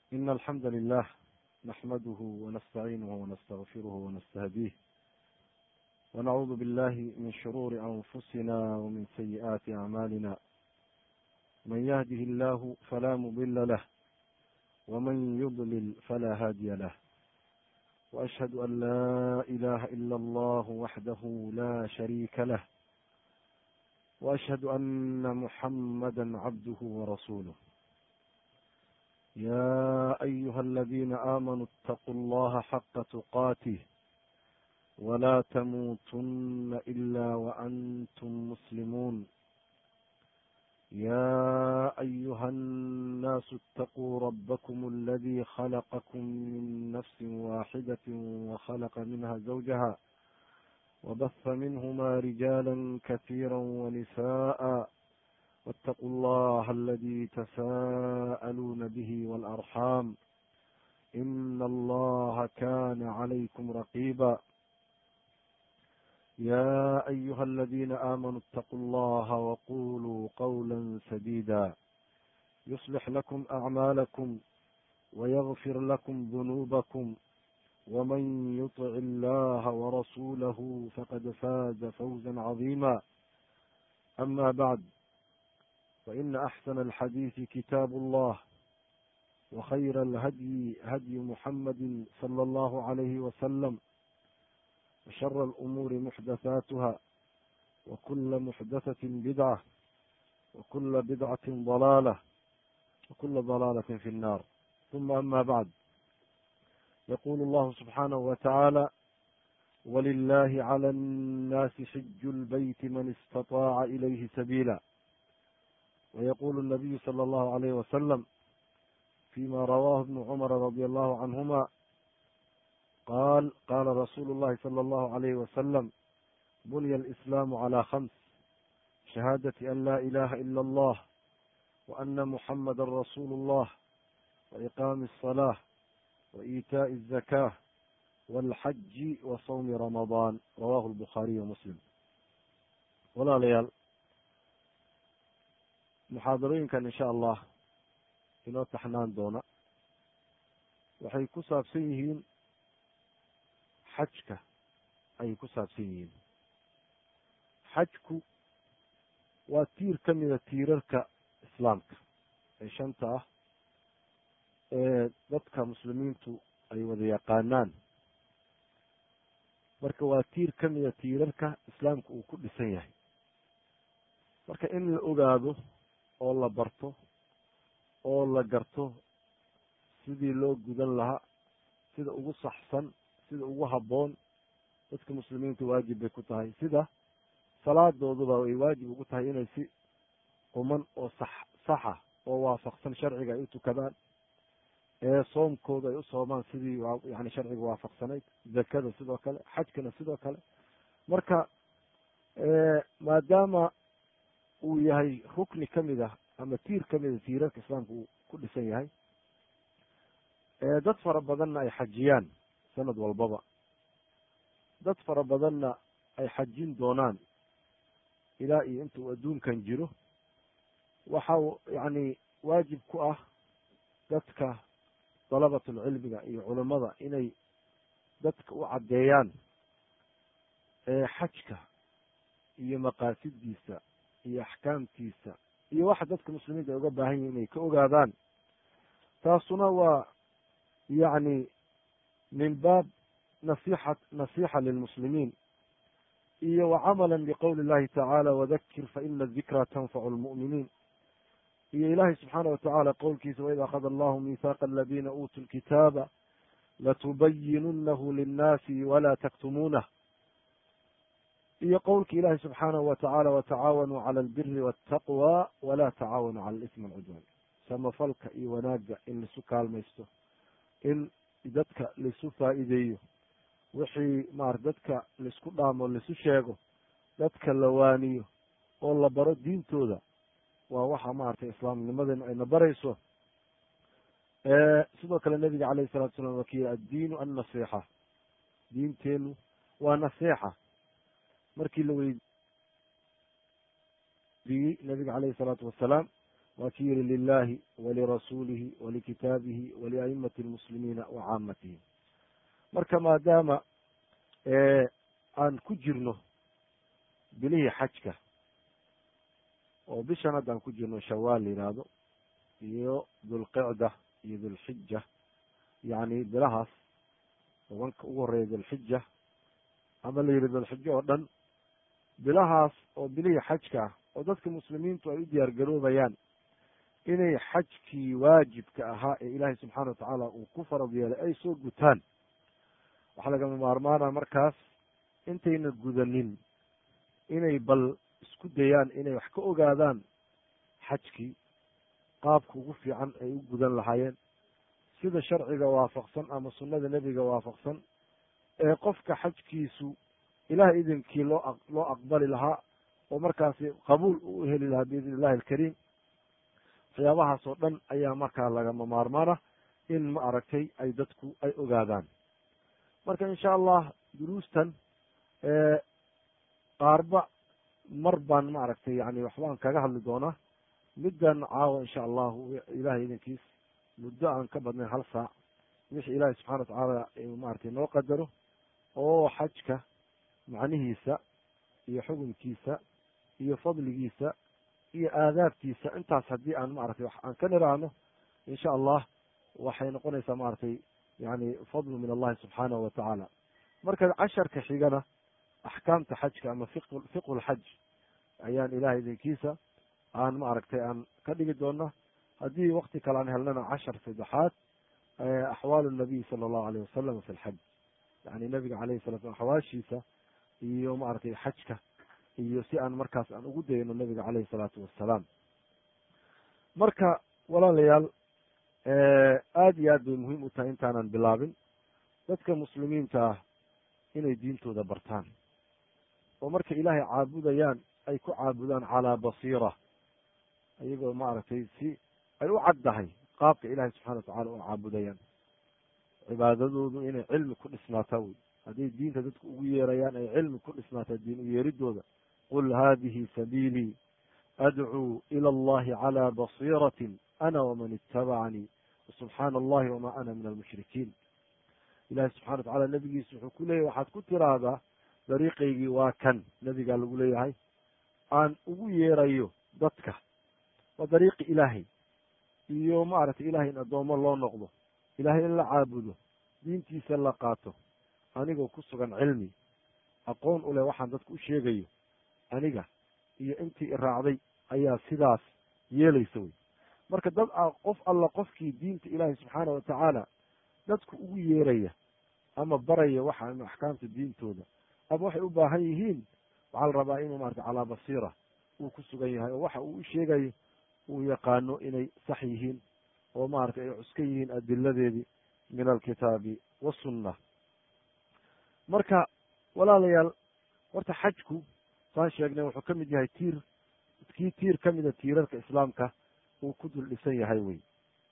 إن الحمد لله نحمده ونستعينه ونستغفره ونستهديه ونعوذ بالله من شرور أنفسنا ومن سيئات أعمالنا من يهده الله فلا مضل له ومن يضلل فلا هادي له وأشهد أن لا إله إلا الله وحده لا شريك له وأشهد أن محمدا عبده ورسوله يا أيها الذين آمنوا اتقوا الله حق تقاته ولا تموتن إلا وأنتم مسلمون يا أيها الناس اتقوا ربكم الذي خلقكم من نفس واحدة وخلق منها زوجها وبث منهما رجالا كثيرا ونساء واتقوا الله الذي تساءلون به والأرحام إن الله كان عليكم رقيبا يا أيها الذين آمنوا اتقوا الله وقولوا قولا سديدا يصلح لكم أعمالكم ويغفر لكم ذنوبكم ومن يطع الله ورسوله فقد فاز فوزا عظيما أما بعد فإن أحسن الحديث كتاب الله وخير الهدي هدي محمد صلى الله عليه وسلم وشر الأمور محدثاتها وكل محدثة بدعة وكل بدعة ضلالة وكل ضلالة في النار ثم أما بعد يقول الله سبحانه وتعالى ولله على الناس حج البيت من استطاع إليه سبيلا ويقول النبي صلى الله عليه وسلم فيما رواه ابن عمر رضي الله عنهما قال قال رسول الله صلى الله عليه وسلم بني الإسلام على خمس شهادة أن لا إله إلا الله وأن محمد رسول الله وإقام الصلاة وإيتاء الزكاة والحج وصوم رمضان رواه البخاري ومسلم walaalayaal muxaadarooyinkan insha allah inoo taxnaan doona waxay ku saabsan yihiin xajka ayay ku saabsan yihiin xajku waa tiir ka mida tiirarka islaamka ee shanta ah ee dadka muslimiintu ay wada yaqaanaan marka waa tiir ka mida tiirarka islaamka uu ku dhisan yahay marka in la ogaado oo la barto oo la garto sidii loo gudan lahaa sida ugu saxsan sida ugu habboon dadka muslimiinta waajib bay ku tahay sida salaadooduba ay waajib ugu tahay inay si quman oo sax saxa oo waafaqsan sharciga ay u tukadaan ee soomkooda ay u soomaan sidii yani sharciga waafaqsanayd zakada sidoo kale xajkana sidoo kale marka maadaama uu yahay rukni kamid ah ama tiir kamid a tiirarka islaamka uu ku dhisan yahay dad fara badanna ay xajiyaan sanad walbaba dad fara badanna ay xajin doonaan ilaa iyo inta uu adduunkan jiro waxa yani waajib ku ah dadka dalabatulcilmiga iyo culammada inay dadka u caddeeyaan xajka iyo maqaasidiisa iyo axkaamtiisa iyo waxa dadka muslimiinta ay uga baahan yihin inay ka ogaadaan taasuna waa yacni min baab nasixa nasixa lilmuslimiin iyo wa camala biqowli illahi tacaala wadakir faina adikra tanfacu lmu'miniin iyo ilaahay subxaana watacaala qowlkiisa waid akhada allahu mihaaqa aladiina uutuu lkitaaba latubayinunahu linnaasi walaa taktumuunah iyo qowlka ilahi subxaanahu watacaala watacaawanuu cala albiri waltaqwa walaa tacaawanuu cala alismi walcudwan samafalka iyo wanaagga in laisu kaalmaysto in dadka laisu faa'iideeyo wixii maarata dadka laisku dhaamo laisu sheego dadka la waaniyo oo la baro diintooda waa waxa maaragtay islaamnimadeenu ayna barayso sidoo kale nabiga calayhi salatu salam waa kiyi addiinu annasixa diinteenu waa nasixa markii la weydiiyey nabiga calayhi salaatu wasalaam waa ki yihi lilahi walirasuulihi walikitaabihi waliaimati lmuslimiina wa caamatihi marka maadaama aan ku jirno bilihii xajka oo bishan hadda aan ku jirno shawaal la yihahdo iyo dulqicda iyo dulxija yani bilahaas tobanka ugu horeeya dulxija ama la yihi dulxijo oo dhan bilahaas oo bilihii xajka ah oo dadka muslimiintu ay u diyaar garoobayaan inay xajkii waajibka ahaa ee ilaahay subxaana watacaala uu ku farad yeelay ay soo gutaan waxaa lagama maarmaana markaas intayna gudanin inay bal isku dayaan inay wax ka ogaadaan xajkii qaabka ugu fiican ay u gudan lahaayeen sida sharciga waafaqsan ama sunnada nebiga waafaqsan ee qofka xajkiisu ilaah idinkii loo loo aqbali lahaa oo markaasi qabuul u heli lahaa biidni illahi alkariim waxyaabahaas oo dhan ayaa markaa lagama maarmaana in ma aragtay ay dadku ay ogaadaan marka insha allah duruustan qaarba mar baan ma aragtay yani waxbaan kaga hadli doonaa middan caawa insha allahu ilahay idinkiis muddo aan ka badnayn hal saac wixii ilaahay subxana watacaala maaragtay noo qadaro oo xajka macnihiisa iyo xukunkiisa iyo fadligiisa iyo aadaabtiisa intaas haddii aan maaragtay wax aan ka niraahno insha allah waxay noqonaysaa maaragtay yani fadlu min allahi subxaanahu wa tacaala marka casharka xigana axkaamta xajka ama fiq fiqhu lxaj ayaan ilahay idinkiisa aan ma aragtay aan ka dhigi doona haddii wakti kale aan helnana cashar saddexaad axwaalu nabiy sala allahu alayh wasalam fi lxaj yani nabiga alayhi salatu slam axwaashiisa iyo maaragtay xajka iyo si aan markaas aan ugu dayno nabiga caleyhi salaatu wassalaam marka walaalayaal aada iyo aad bay muhiim u tahay intaanan bilaabin dadka muslimiinta ah inay diintooda bartaan oo markay ilaahay caabudayaan ay ku caabudaan calaa basiira iyagoo maaragtay si ay u caddahay qaabka ilahay subxana watacala u caabudayaan cibaadadoodu inay cilmi ku dhisnaataa wey hadday diinta dadku ugu yeerayaan ay cilmi ku dhisnaataa diin u yeeridooda qul hadihi sabiilii adcuu ila allahi calى basiiratin ana waman itabacanii subxaana allahi wama ana min almushrikiin ilahi subxana watacala nebigiisa wuxuu ku leeyahy waxaad ku tiraahdaa dariiqaygii waa kan nebigaa lagu leeyahay aan ugu yeerayo dadka waa dariiqi ilaahay iyo maaragtay ilahay in addoommo loo noqdo ilahay in la caabudo diintiisa la qaato anigoo ku sugan cilmi aqoon u leh waxaan dadku u sheegayo aniga iyo intii iraacday ayaa sidaas yeelaysa wey marka dad qof alla qofkii diinta ilaahay subxaana wa tacaala dadku ugu yeeraya ama baraya waxa ama axkaamta diintooda ama waxay u baahan yihiin waxaa la rabaa inuu maarata calaa basiira uu ku sugan yahay oo waxa uu u sheegayo uu yaqaano inay sax yihiin oo maaragtay ay cuskan yihiin adiladeedii min alkitaabi wasunna marka walaalayaal horta xajku saan sheegnay wuxuu ka mid yahay tiir kii tiir ka mida tiirarka islaamka uu ku dul dhisan yahay wey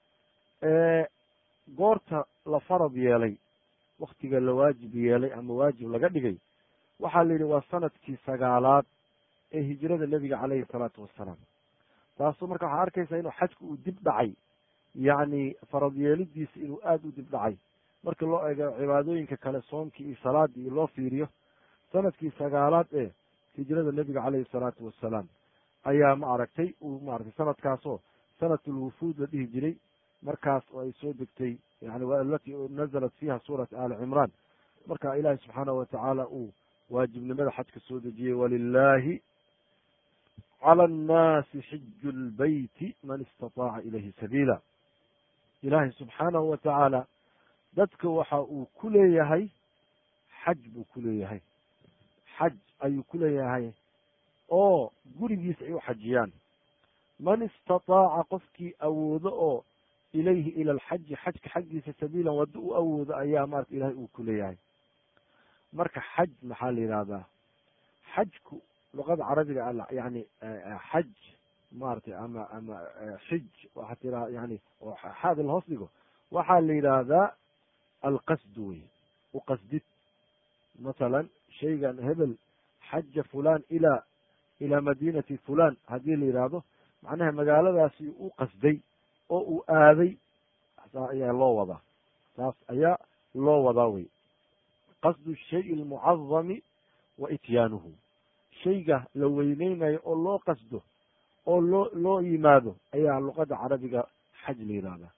goorta la farad yeelay waktiga la waajib yeelay ama waajib laga dhigay waxaa la yidhi waa sanadkii sagaalaad ee hijrada nebiga caleyhi salaatu wassalaam taasu marka waxaa arkaysaa inuu xajku uu dib dhacay yacni farad yeelidiisa inuu aada u dib dhacay marka loo eego cibaadooyinka kale soomkii iyo salaadii iyo loo fiiriyo sanadkii sagaalaad ee hijrada nebiga caleyhi salaatu wassalaam ayaa ma aragtay uu maaragtay sanadkaasoo sanatulwufuud la dhihi jiray markaas oo ay soo degtay yani alati nazalat fiiha suurat ali cimraan marka ilaahi subxaanahu watacaala uu waajibnimada xajka soo dejiyey walilahi cala annaasi xiju lbeyti man istataaca ilayhi sabiila ilaahay subxaanahu wa tacaala dadka waxa uu ku leeyahay xaj buu ku leeyahay xaj ayuu ku leeyahay oo gurigiisa ay u xajiyaan man istataaca qofkii awoodo oo ilayhi ila alxaji xajka xaggiisa sabiilan waddo u awoodo ayaa marata ilahay uu ku leeyahay marka xaj maxaa la yidhahdaa xajku luqada carabiga yani xaj maratay ama ama xij waxaa tiraa yani xaada la hoos dhigo waxaa la yidhaahdaa alqasdu wey uqasdid masalan shaygan hebel xaja fulan ila ila madinati fulan haddii la yidhaahdo macnaha magaaladaasi u qasday oo uu aaday saa ayaa loo wadaa saas ayaa loo wadaa wey qasdu shayi almucadami wa ityaanuhu shayga la weyneynayo oo loo qasdo oo loo loo yimaado ayaa luqada carabiga xaj la yihahdaa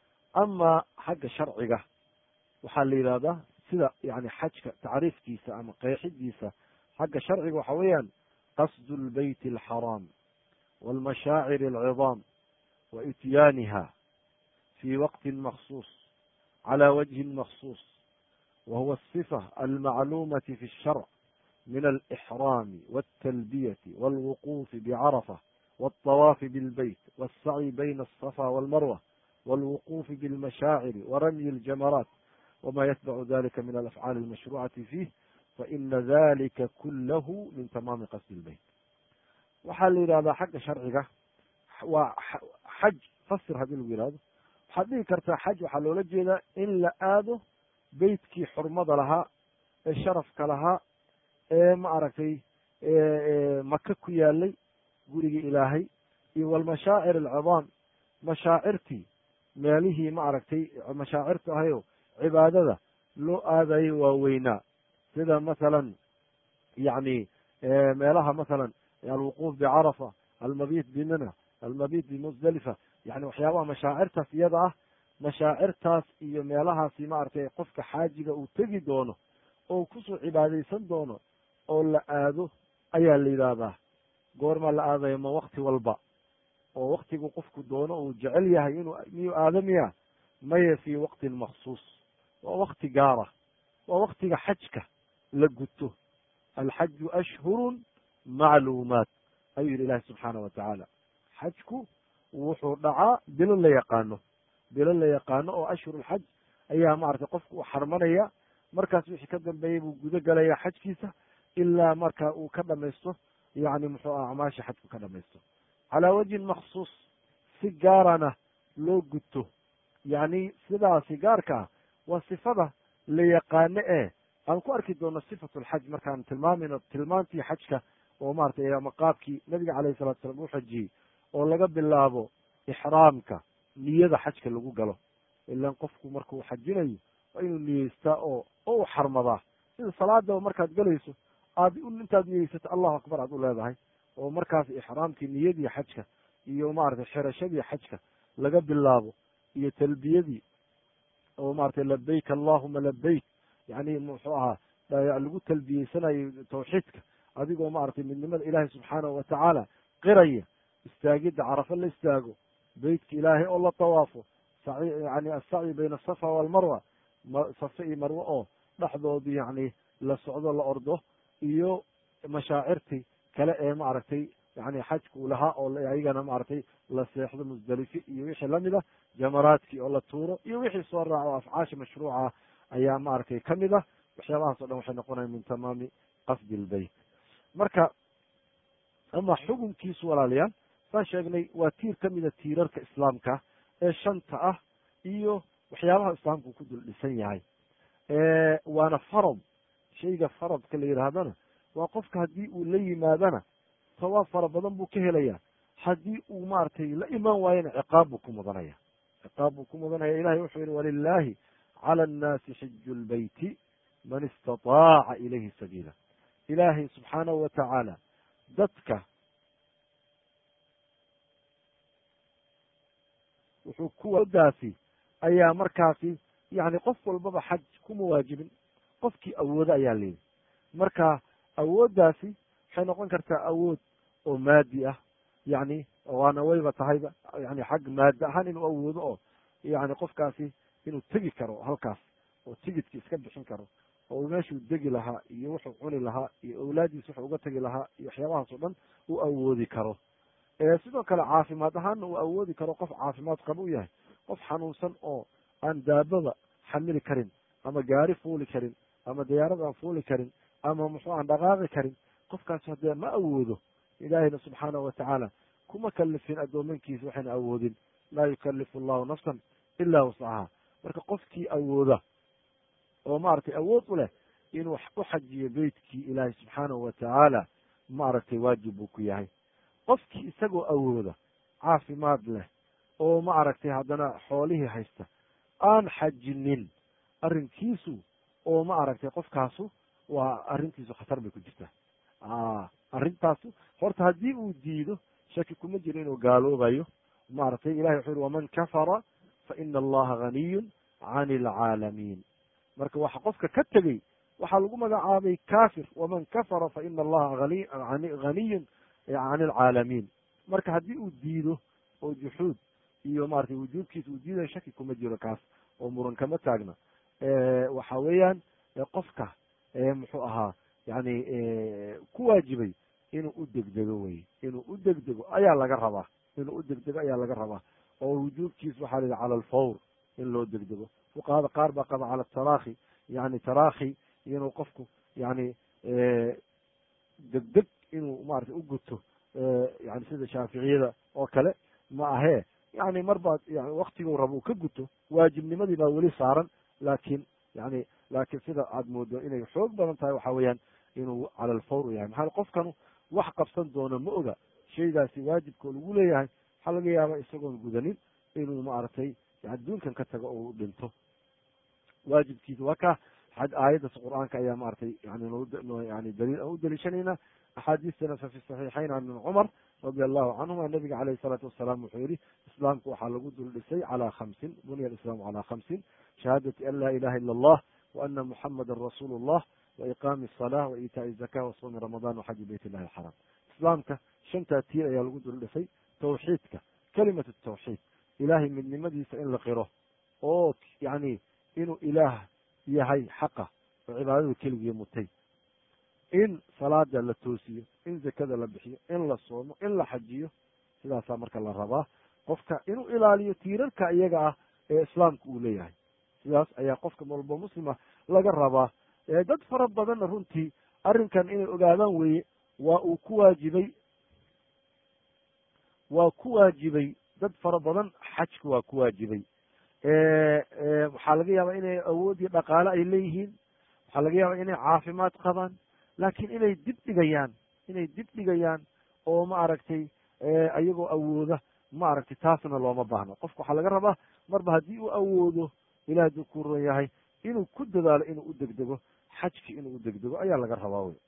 ama xagga sharciga waxaa la yidhahdaa sida yani xajka tacriifkiisa ama qeexidiisa xagga sharciga waxa weeyaan qasdu lbeyti alxaraam walmashaacir alcidaam wa ityaaniha fi waqtin maksuus cala wajhin maksuus wa huwa asifa almacluumati fi sharc min alixraami waltalbiyati walwuquufi bicarafa walطawaafi bilbeyt walsacyi bayna alsafa walmarwa walwuquufi bilmashaaciri waramyi اljamaraat wma yatbacu dalika min alafcaali almashrucati fiih faina dalika kulahu min tamaami qasdi lbeyt waxaa la yidhahdaa xagga sharciga waa xaj fasir haddii lagu yihahdo waxaad dhihi kartaa xaj waxaa loola jeedaa in la aado beytkii xurmada lahaa ee sharafka lahaa ee ma aragtay maka ku yaalay gurigii ilaahay iyo walmashaacir alcidaam mashaacirtii meelihii ma aragtay mashaacirta ahayo cibaadada loo aadayo waaweynaa sida masalan yani meelaha masalan alwuquuf bicarafa almabiit bimina almabiit bimusdalifa yani waxyaabaha mashaacirtaas iyada ah mashaacirtaas iyo meelahaasi maaragtay qofka xaajiga uu tegi doono oo kusoo cibaadaysan doono oo la aado ayaa la yidhaahdaa goormaa la aadayo ma wakti walba oo waktigu qofku doono uu jecel yahay inuu miyuu aadamiya maya fii waqtin maksuus waa wakti gaara waa waktiga xajka la guto alxaju ashhurun macluumaat ayuu yihi ilahi subxaana wa tacaala xajku wuxuu dhacaa bilo la yaqaano bilo la yaqaano oo ashhurulxaj ayaa maaragtay qofku uu xarmanaya markaas wixii ka dambeeyey buu gudo galaya xajkiisa ilaa marka uu ka dhamaysto yani muxuu ah acmaasha xajku ka dhamaysto calaa wajhin maksuus si gaarana loo guto yani sidaasi gaarka ah waa sifada la yaqaano ee aan ku arki doono sifatu lxaj markaan tilmaamayno tilmaantii xajka oo maratay ama qaabkii nabiga calayhi salatu salam u xajiyey oo laga bilaabo ixraamka niyada xajka lagu galo ilan qofku markuu xajinayo waa inuu niyeystaa oo oo u xarmadaa sida salaadaba markaad galayso aad intaad niyeysato allahu akbar aad u leedahay oo markaas ixraamkii niyadii xajka iyo maratay xirashadii xajka laga bilaabo iyo talbiyadii oo maratay labayk allahuma labayk yani muxuu ahaa lagu talbiyeysanayo tawxiidka adigoo maaragtay midnimada ilaahay subxaanahu watacaala qiraya istaagidda carafo la istaago beytka ilaahay oo la tawaafo yani asacyi bayna asafa walmarwa safe iyo marwe oo dhexdoodu yani la socdo la ordo iyo mashaacirtii kale ee maaragtay yani xajka uu lahaa oo ayagana maaragtay la seexdo musdalife iyo wixii lamid ah jamaraadkii oo la tuuro iyo wixii soo raaca oo afcaasha mashruuca ayaa maaragtay kamid ah waxyaabahaas o dhan waxay noqonayan min tamaami qasdi lbeyt marka ama xukunkiisu walaalayaal saan sheegnay waa tiir kamida tiirarka islaamka ee shanta ah iyo waxyaabaha islaamku ku dul dhisan yahay waana farad shayga faradka la yidhaahdana waa qofka haddii uu la yimaadana sawaab fara badan buu ka helaya haddii uu maaragtay la imaan waayana ciqaab buu ku mudanaya ciqaab buu ku mudanaya ilahay wuxuu yihi walilahi cala annaasi xiju lbeyti man istataaca ilayhi sabiila ilaahay subxaanahu watacaala dadka wuxuu kuwadaasi ayaa markaasi yani qof walbaba xaj kuma waajibin qofkii awoodo ayaa leeyihi marka awooddaasi waxay noqon kartaa awood oo maadi ah yani waana wayba tahayba yani xag maadi ahaan inuu awoodo oo yani qofkaasi inuu tegi karo halkaas oo tigidki iska bixin karo oo meeshuu degi lahaa iyo wuxuu cuni lahaa iyo awlaadiis wuxuu uga tegi lahaa iyo waxyaabahaas oo dhan uu awoodi karo sidoo kale caafimaad ahaanna uu awoodi karo qof caafimaad qaba u yahay qof xanuunsan oo aan daabada xamili karin ama gaari fuuli karin ama diyaarad aan fuuli karin ama muxuu aan dhaqaaqi karin qofkaas haddee ma awoodo ilaahayna subxaanahu watacaala kuma kalifin addoomankiisa waxayna awoodin laa yukalifu allahu nafsan ilaa wascaha marka qofkii awooda oo maaragtay awood u leh inuu u xajiyo beytkii ilaahay subxaanahu watacaala maaragtay waajib buu ku yahay qofkii isagoo awooda caafimaad leh oo ma aragtay haddana xoolihii haysta aan xajinin arrinkiisu oo ma aragtay qofkaasu waa arrintiisu khatar bay ku jirtaa arrintaasu horta haddii uu diido shaki kuma jiro inuu gaaloobayo maaragtay ilahay wuxuu yihi waman kafara fa ina allaha ganiyun can alcaalamiin marka waxa qofka ka tegey waxaa lagu magacaabay kafir waman kafara fa ina allaha ganiyun can alcaalamiin marka haddii uu diido oo juxuud iyo maratay wujuubkiisa uu diidayo shaki kuma jiro kaas oo muran kama taagna waxa weeyaan qofka muxuu ahaa yani ku waajibay inuu u degdego wey inuu u degdego ayaa laga rabaa inuu u degdego ayaa laga rabaa oo wujuubkiisa waxaa la yihi cala alfawr in loo degdego fuqahada qaar baa qaba cala tarakhi yani tarakhi inuu qofku yani degdeg inuu maratay u guto yani sida shaaficiyada oo kale ma ahee yani mar baad yani waktiguu raba uu ka guto waajibnimadii baa weli saaran laakiin yani laakiin sida aad moodo inay xoog badan tahay waxa weeyaan inuu cala alfawr yahay maxaa qofkanu wax qabsan doono ma oga shaygaasi waajibkoo lagu leeyahay waxaa laga yaaba isagoon gudanin inuu maaragtay yani duunkan ka tago oo u dhinto waajibkiisa waa ka aayaddas qur-aanka ayaa maratay yani yani daliil aan u daliishanayna axaadiistana fa fi saxiixayn can ibn cumar radi allahu canhuma nabiga calayhi salaatu wasalaam wuxuu yihi islaamku waxaa lagu dul dhisay calaa khamsin bunya alislaamu calaa khamsin shahaadati an laa ilaha ila allah wa ana muxamadan rasuulu llah wa iqaami asalah wa iitaai zaka wa sawmi ramadan wa xaji bayt illahi alxaram islaamka shantaa tiir ayaa lagu dul dhisay tawxiidka kalimatu tawxiid ilahay midnimadiisa in la qiro oo yani inuu ilaah yahay xaqa oo cibaadada keligii mutay in salaada la toosiyo in zakada la bixiyo in la soomo in la xajiyo sidaasaa marka la rabaa qofka inuu ilaaliyo tiirarka iyaga ah ee islaamka uu leeyahay sidaas ayaa qofka walba muslima laga rabaa dad fara badanna runtii arrinkan inay ogaadaan weeye waa uu ku waajibay waa ku waajibay dad fara badan xajka waa ku waajibay waxaa laga yaabaa inay awood iyo dhaqaale ay leeyihiin waxaa laga yaabaa inay caafimaad qabaan laakiin inay dib dhigayaan inay dib dhigayaan oo ma aragtay ayagoo awooda ma aragtay taasna looma baahno qofka waxaa laga rabaa marba haddii uu awoodo ilaah hadduu ku ron yahay inuu ku dadaalo inuu u degdego xajki inuu u degdego ayaa laga rabaa wey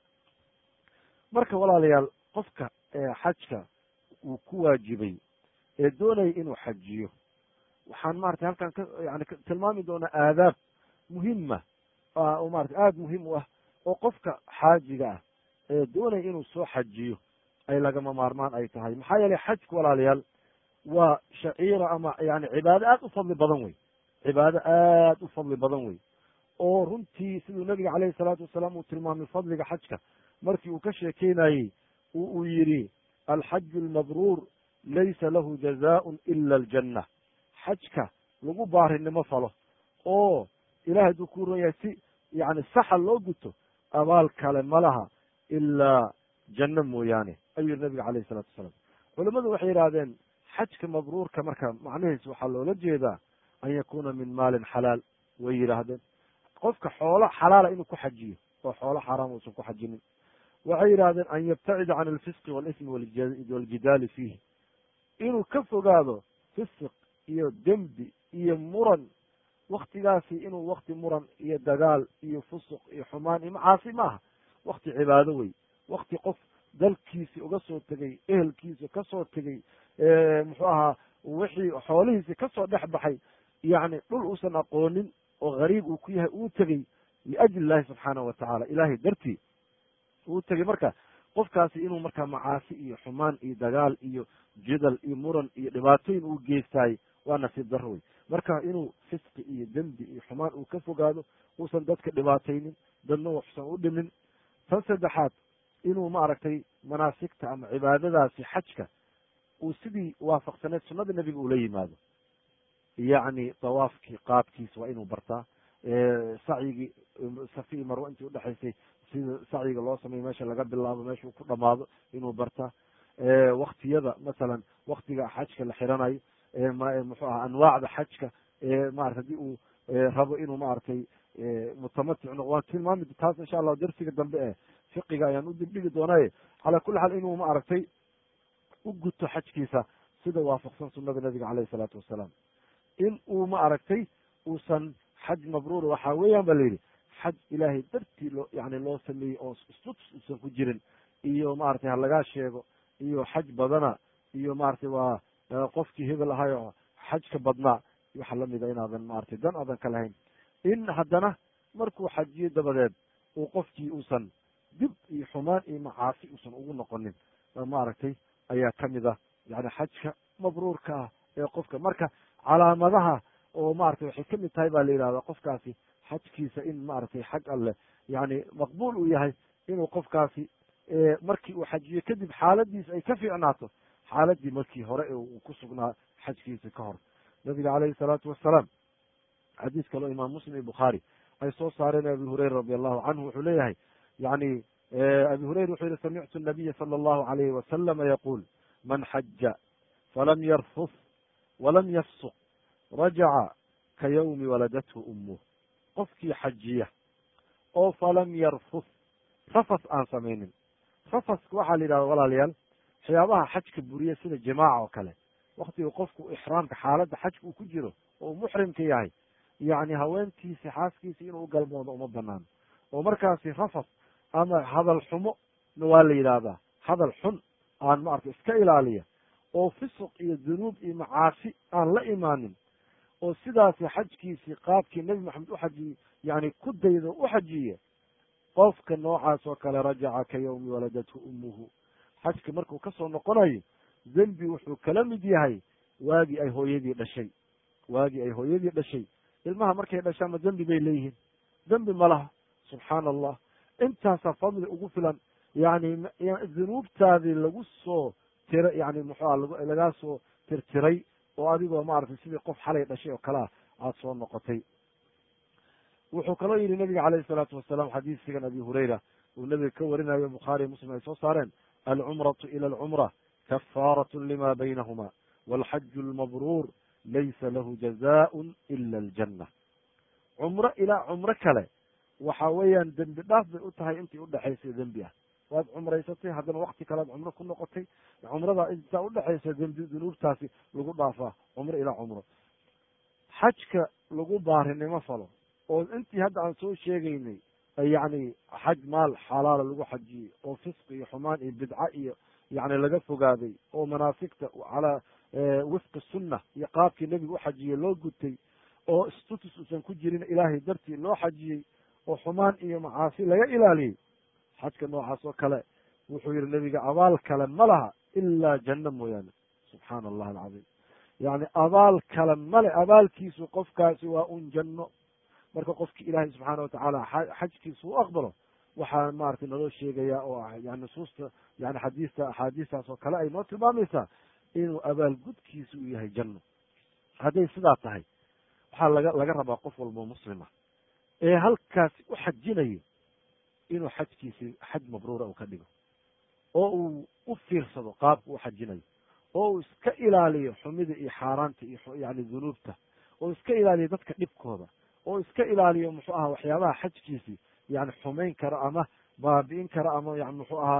marka walaalayaal qofka xajka uu ku waajibay ee doonaya inuu xajiyo waxaan maratay halkan ka yani tilmaami doonaa aadaab muhima oo marata aada muhiim u ah oo qofka xaajiga ah ee doonaya inuu soo xajiyo ay lagama maarmaan ay tahay maxaa yeelay xajku walaalayaal waa shaciira ama yani cibaado aad u fadli badan wey cibaado aad u fadli badan wey oo runtii siduu nabiga caleyhi salaatu wasalaam uu tilmaamay fadliga xajka markii uu ka sheekeynayey uu yidhi alxaju almabruur laysa lahu jazaun ila aljanna xajka lagu baarinimo falo oo ilahay hadduu ku ron yahay si yani saxa loo guto abaal kale ma laha ilaa janno mooyaane ayuu yihi nabiga calayhi salatu wasalaam culamadu waxay yidhahdeen xajka mabruurka marka macnihiis waxaa loola jeedaa an yakuna min maalin xalaal way yidhaahdeen qofka xoolo xalaala inuu ku xajiyo oo xoolo xaaraam uusan ku xajinin waxay yidhahdeen an yabtacida can alfisqi walismi waljidaali fiihi inuu ka fogaado fisiq iyo dembi iyo muran waktigaasi inuu wakti muran iyo dagaal iyo fusuq iyo xumaan iyo macaasi maaha wakti cibaado wey wakti qof dalkiisi uga soo tegey ehelkiisa kasoo tegey muxuu ahaa wixii xoolihiisi kasoo dhex baxay yacni dhul uusan aqoonin oo gariib uu ku yahay uu tegey liajli illahi subxaanahu watacaala ilahay dartii uu tegey marka qofkaasi inuu markaa macaasi iyo xumaan iyo dagaal iyo jidal iyo muran iyo dhibaatooyin uu geystaay waa nasiib daro wey marka inuu fisqi iyo dembi iyo xumaan uu ka fogaado uusan dadka dhibaataynin dadna waxsan u dhimin tan saddexaad inuu maaragtay manaasigta ama cibaadadaasi xajka uu sidii waafaqsaneed sunnada nebiga ula yimaado yacni dawaafkii qaabkiisa waa inuu bartaa sacyigii safi i marwa intii udhexaysay sida sacyiga loo sameyo meesha laga bilaabo meesha uu ku dhamaado inuu bartaa waktiyada masalan waktiga xajka la xiranayo muxuu aha anwaacda xajka maarata hadii uu rabo inuu maaragtay mutamatic noq waan tilmaami taas insha allahu darsiga dambe e fiqiga ayaan u dibdhigi doonaaye calaa kulli xaal inuu maaragtay u guto xajkiisa sida waafaqsan sunada nabiga caleyhi salaatu wasalaam in uu ma aragtay uusan xaj mabruur waxaa weeyaan ba la yidhi xaj ilaahay dartii loo yani loo sameeyey oo istutus uusan ku jirin iyo maaragtay ha lagaa sheego iyo xaj badana iyo maaragtay waa qofkii hebel ahayo xajka badnaa waxa lamida inaadan maaragtay dan aadan ka lahayn in haddana markuu xajiyo dabadeed uu qofkii uusan dib iyo xumaan iyo macaasi uusan ugu noqonin maaragtay ayaa kamid ah yani xajka mabruurka ah ee qofka marka calaamadaha oo maratay waxay kamid tahay ba la yidhahda qofkaasi xajkiisa in maaragtay xag alleh yani maqbuul uu yahay inuu qofkaasi markii uu xajiyo kadib xaaladiisa ay ka fiicnaato xaaladii markii hore uu ku sugnaa xajkiisa ka hor nabiga caleyhi salaatu wasalaam xadiis kaleo imaam muslim iyo bukhaari ay soo saareen abi hureyra radi allahu canhu wuxuu leeyahay yani abi hureyra wuxuu yihi samictu nabiya sala allahu alayhi wasalama yaquul man xaja falam yarfus walam yafsuq rajaca ka yawmi waladathu umuh qofkii xajiya oo falam yarfus rafas aan samaynin rafaska waxaa la yidhahda walaalayaal waxyaabaha xajka buriya sida jimaaca oo kale waktiga qofku ixraamka xaaladda xajka uu ku jiro oo uu muxrimka yahay yacni haweentiisi xaaskiisi inuu galmoodo uma banaano oo markaasi rafas ama hadal xumo na waa la yidhaahdaa hadal xun aan maarata iska ilaaliya oo fisuq iyo dunuub iyo macaasi aan la imaanin oo sidaasi xajkiisii qaabkii nebi maxamed u xajiyey yani ku daydo u xajiye qofka noocaas oo kale rajaca ka yawmi waladathu umuhu xajka markuu kasoo noqonayo dembi wuxuu kala mid yahay waagii ay hooyadii dhashay waagii ay hooyadii dhashay ilmaha markay dhashaanma dembi bay leeyihiin dembi ma laha subxaana allah intaasaa fadli ugu filan yani dunuubtaadii lagu soo tira yani muxuua lagaa soo tirtiray oo adigoo maaragtay sidii qof xalay dhashay oo kale ah aada soo noqotay wuxuu kaloo yidhi nabiga caleyhi salaatu wasalaam xadiisigan abi hureyra uu nabiga ka warinayo bukhaariy muslim ay soo saareen alcumratu ila alcumra kafaarat lima baynahuma walxaju lmabruur laysa lahu jazaun ila aljanna cumro ilaa cumro kale waxa weeyaan dembi dhaaf bay u tahay intii udhexaysa dembi ah waad cumraysatay haddana wakti kalead cumro ku noqotay cumrada intaa udhexaysa dembi dunuubtaasi lagu dhaafaa cumro ilaa cumro xajka lagu baarinimo falo oo intii hadda aan soo sheegaynay yacni xaj maal xalaala lagu xajiyey oo fisqi iyo xumaan iyo bidca iyo yani laga fogaaday oo manaasigta calaa wifqi sunna iyo qaabkii nebiga u xajiyey loo gutay oo stutus uusan ku jirin ilaahay dartii loo xajiyey oo xumaan iyo macaasi laga ilaaliyey xajka noocaas oo kale wuxuu yihi nebiga abaal kale ma laha ilaa janno mooyaane subxaana allah alcadiim yani abaal kale male abaalkiisu qofkaasi waa un janno marka qofki ilaahay subxaana watacaala xajkiisa u aqbalo waxaa maratay naloo sheegaya oo ah yani nusuusta yani xadiista axaadiistaas oo kale ay noo tilmaamaysaa inuu abaalgudkiisa uu yahay janno hadday sidaa tahay waxaa laga laga rabaa qof walbo muslima ee halkaasi u xajinayo inuu xajkiisi xaj mabruura uu ka dhigo oo uu u fiirsado qaabka u xajinayo oo uu iska ilaaliyo xumida iyo xaaraanta iyo yani dunuubta oo iska ilaaliyo dadka dhibkooda oo iska ilaaliyo muxuu ahaa waxyaabaha xajkiisi yani xumayn karo ama baabi'in karo ama yani muxuu ahaa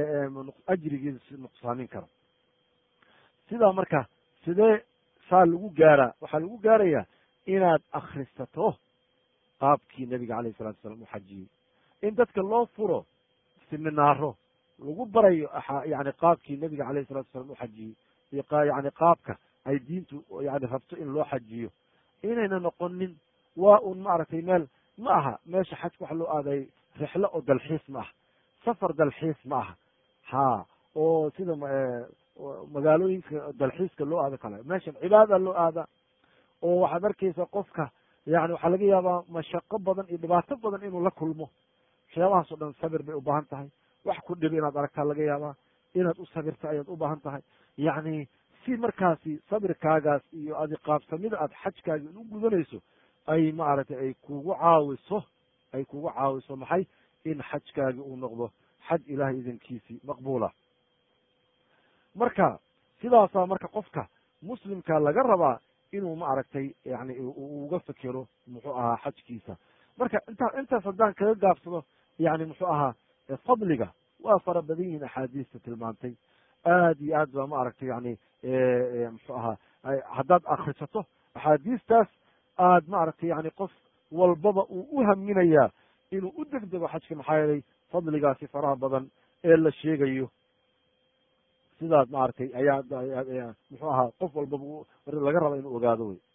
ajrigiisi nuqsaamin karo sidaa marka sidee saa lagu gaaraa waxaa lagu gaarayaa inaad akrisato qaabkii nabiga alayh salatu salam u xajiyey in dadka loo furo siminaaro lagu barayo yani qaabkii nabiga alayh salatu salam u xajiyey iyo yani qaabka ay diintu yani rabto in loo xajiyo inayna noqonin waa un maaragtay meel ma aha meesha xajka waxa loo aaday rixlo oo dalxiis ma aha safar dalxiis ma aha ha oo sida magaalooyinka dalxiiska loo aado kale meeshan cibaada loo aada oo waxaad arkaysa qofka yani waxaa laga yaabaa mashaqo badan iyo dhibaato badan inuu la kulmo waxyaabahaas oo dhan sabir bay ubaahan tahay wax ku dhibi inaad aragtaa laga yaabaa inaad u sabirta ayaad u baahan tahay yacni si markaasi sabirkaagaas iyo adi qaabsamida aad xajkaagi u gudanayso ay maaragtay ay kugu caawiso ay kugu caawiso maxay in xajkaagi uu noqdo xaj ilahay idankiisii maqbuula marka sidaasaa marka qofka muslimka laga rabaa inuu maaragtay yani uga fekero muxuu ahaa xajkiisa marka intaa intaas haddaan kaga gaabsado yani muxuu ahaa fadliga waa fara badan yihiin axaadiista tilmaantay aad iyo aad ba ma aragtay yani muxuu ahaa haddaad akrisato axaadiistaas aad ma aragtay yani qof walbaba uu u haminayaa inuu u degdego xajka maxaa yeelay fadligaasi faraha badan ee la sheegayo sidaas maaragtay ayaa muxuu ahaa qof walbaba laga raba inuu ogaado wey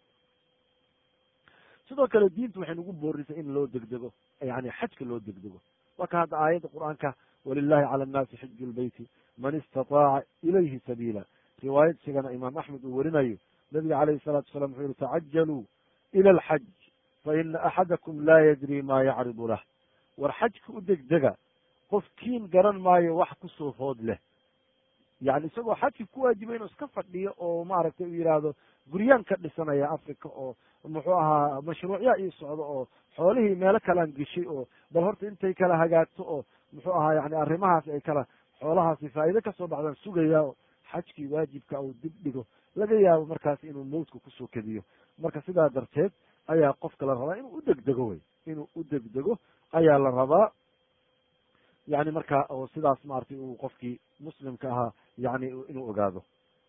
sidoo kale diintu waxay nagu boorisay in loo degdego yani xajka loo degdego waa ka hadda aayadda qur'aanka walilahi cala annaasi xiju lbeyti man istataaca ilayhi sabiila riwaayad sigana imaam axmed uu werinayo nabiga calayhi salatu wasalaam wuxuu yihi tacajaluu ila alxaj fa ina axadakum laa yadri ma yacridu lah war xajka u degdega qofkiin garan maayo wax kusoo food leh yani isagoo xajki ku waajibay inuu iska fadhiyo oo maaragtay u yidhaahdo guryaan ka dhisanaya africa oo muxuu ahaa mashruucyaa ii socdo oo xoolihii meelo kalaan geshay oo bal horta intay kala hagaagto oo muxuu ahaa yani arrimahaas ay kala xoolahaasi faa'iide kasoo baxdaan sugayaa oo xajkii waajibka uu dib dhigo laga yaabo markaas inuu mawdka kusoo kediyo marka sidaa darteed ayaa qofka la rabaa inuu u degdego wey inuu u degdego ayaa la rabaa yani marka oo sidaas maaragtay uu qofkii muslimka ahaa yani inuu ogaado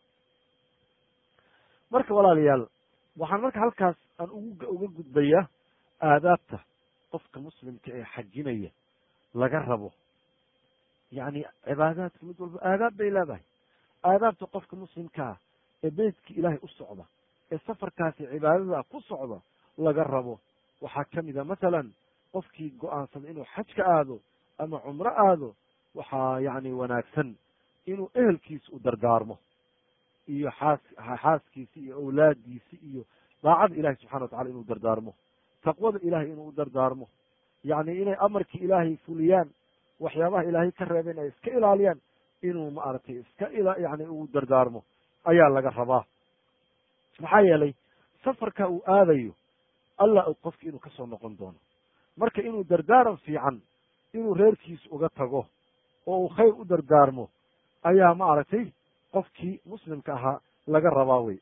marka walaalayaal waxaan marka halkaas aan ugu uga gudbayaa aadaabta qofka muslimka ee xajinaya laga rabo yani cibaadaadka mid walba aadaab bay leedahay aadaabta qofka muslimkaa ee beytka ilaahay u socda ee safarkaasi cibaadada ku socda laga rabo waxaa kamid a masalan qofkii go-aansada inuu xaj ka aado ama cumro aado waxaa yani wanaagsan inuu ehelkiisa u dardaarmo iyo xaas xaaskiisi iyo awlaadiisi iyo daacada ilahi subxana watacala inuu dardaarmo taqwada ilahay inuu u dardaarmo yani inay amarkii ilaahay fuliyaan waxyaabaha ilaahay ka reebeen ay iska ilaaliyaan inuu maaragtay iska yani uu dardaarmo ayaa laga rabaa maxaa yeelay safarka uu aadayo allah og qofki inuu kasoo noqon doono marka inuu dardaaran fiican inuu reerkiisa uga tago oo uu khayr u dardaarmo ayaa maaragtay qofkii muslimka ahaa laga rabaa wey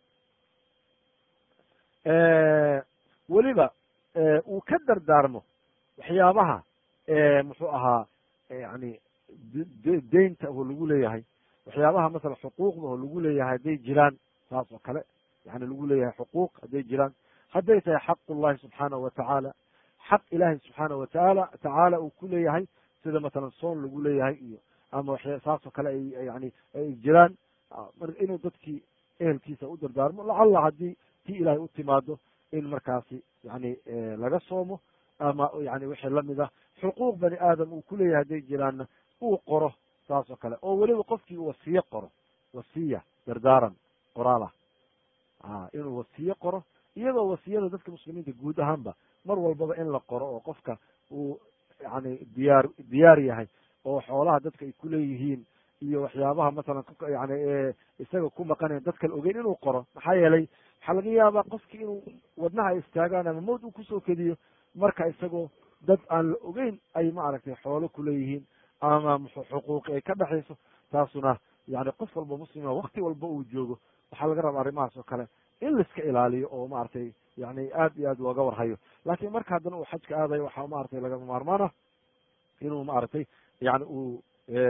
weliba uu ka dardaarmo waxyaabaha muxuu ahaa yani deynta oo lagu leeyahay waxyaabaha masala xuquuqda oo lagu leeyahay hadday jiraan saas oo kale yani lagu leeyahay xuquuq hadday jiraan hadday tahay xaqullahi subxaanahu watacaala xaq ilaahay subxaana watacaala tacaala uu ku leeyahay sida masalan soon lagu leeyahay iyo ama waxya saas oo kale ay yani ay jiraan inuu dadkii ehelkiisa u dardaarmo lacalla haddii tii ilaahay u timaado in markaasi yani laga soomo ama yani wixii lamid ah xuquuq bani aadam uu kuleeyahay hadday jiraanna uu qoro saas oo kale oo weliba qofkii wasiye qoro wasiya dardaaran qoraal ah inuu wasiye qoro iyadoo wasiyada dadka muslimiinta guud ahaanba mar walbaba in la qoro oo qofka uu yani diyaar diyaar yahay oo xoolaha dadka ay kuleeyihiin iyo waxyaabaha masalan yani isaga ku maqanayan dad kale ogeyn inuu qoro maxaa yeelay waxaa laga yaabaa qofki inuu wadnaha ay istaagaan ama mawd uu kusoo kediyo marka isagoo dad aan la ogeyn ay maaragtay xoolo kuleeyihiin ama xuquuqi ay ka dhexayso taasuna yani qof walba muslima wakti walba uu joogo waxaa laga rabaa arrimahaas oo kale in laiska ilaaliyo oo maaragtay yani aad iyo aad looga warhayo laakiin marka haddana uu xajka aadayo waxaa maaragtay lagama maarmaan ah inuu maaragtay yani uu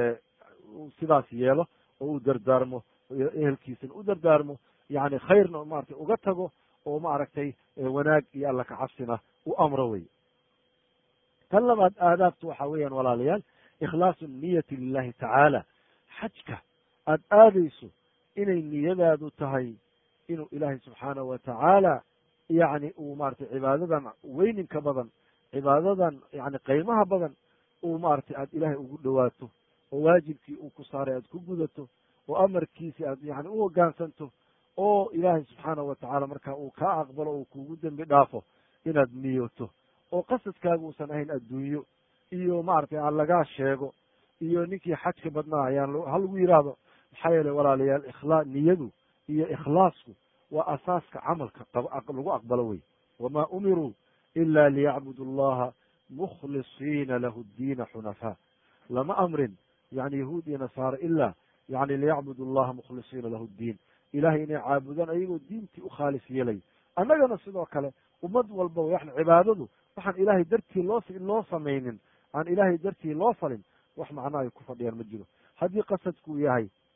sidaas yeelo oo uu dardaarmo ehelkiisana u dardaarmo yani khayrna maratay uga tago oo maaragtay wanaag iyo alla kacabsina u amro wey tan labaad aadaabtu waxa weeyaan walaalayaal ikhlaasu niyati lilahi tacaala xajka aada aadayso inay niyadaadu tahay inuu ilaahay subxaanahu watacaala yani uu maratay cibaadadan weyninka badan cibaadadan yani qiimaha badan uu maratay aada ilaahay ugu dhawaato oo waajibkii uu ku saaray aad ku gudato oo amarkiisi aad yani u hoggaansanto oo ilaahay subxaanahu watacaala marka uu kaa aqbalo uu kugu dembi dhaafo inaad niyoto oo qasadkaaga uusan ahayn adduunyo iyo maaragtay aan lagaa sheego iyo ninkii xajka badnaa ayaan ha lagu yidhaahdo maxaa yeelay walaalayaal ikhlaa niyadu iyo ikhlaasku waa asaaska camalka lagu aqbalo wey wamaa umiruu ila liyacbudu allaha mukhlisiina lahu ddiina xunafaa lama amrin yani yahuud iyo nasaare ila yani liyacbudu allaha mukhlisiina lahu ddiin ilahay inay caabudaan ayagoo diintii u khaalis yeelay annagana sidoo kale ummad walba yani cibaadadu waxaan ilaahay dartii loo loo samaynin aan ilaahay dartii loo falin wax macno ay ku fadhiyaan ma jiro haddii qasadkuu yahay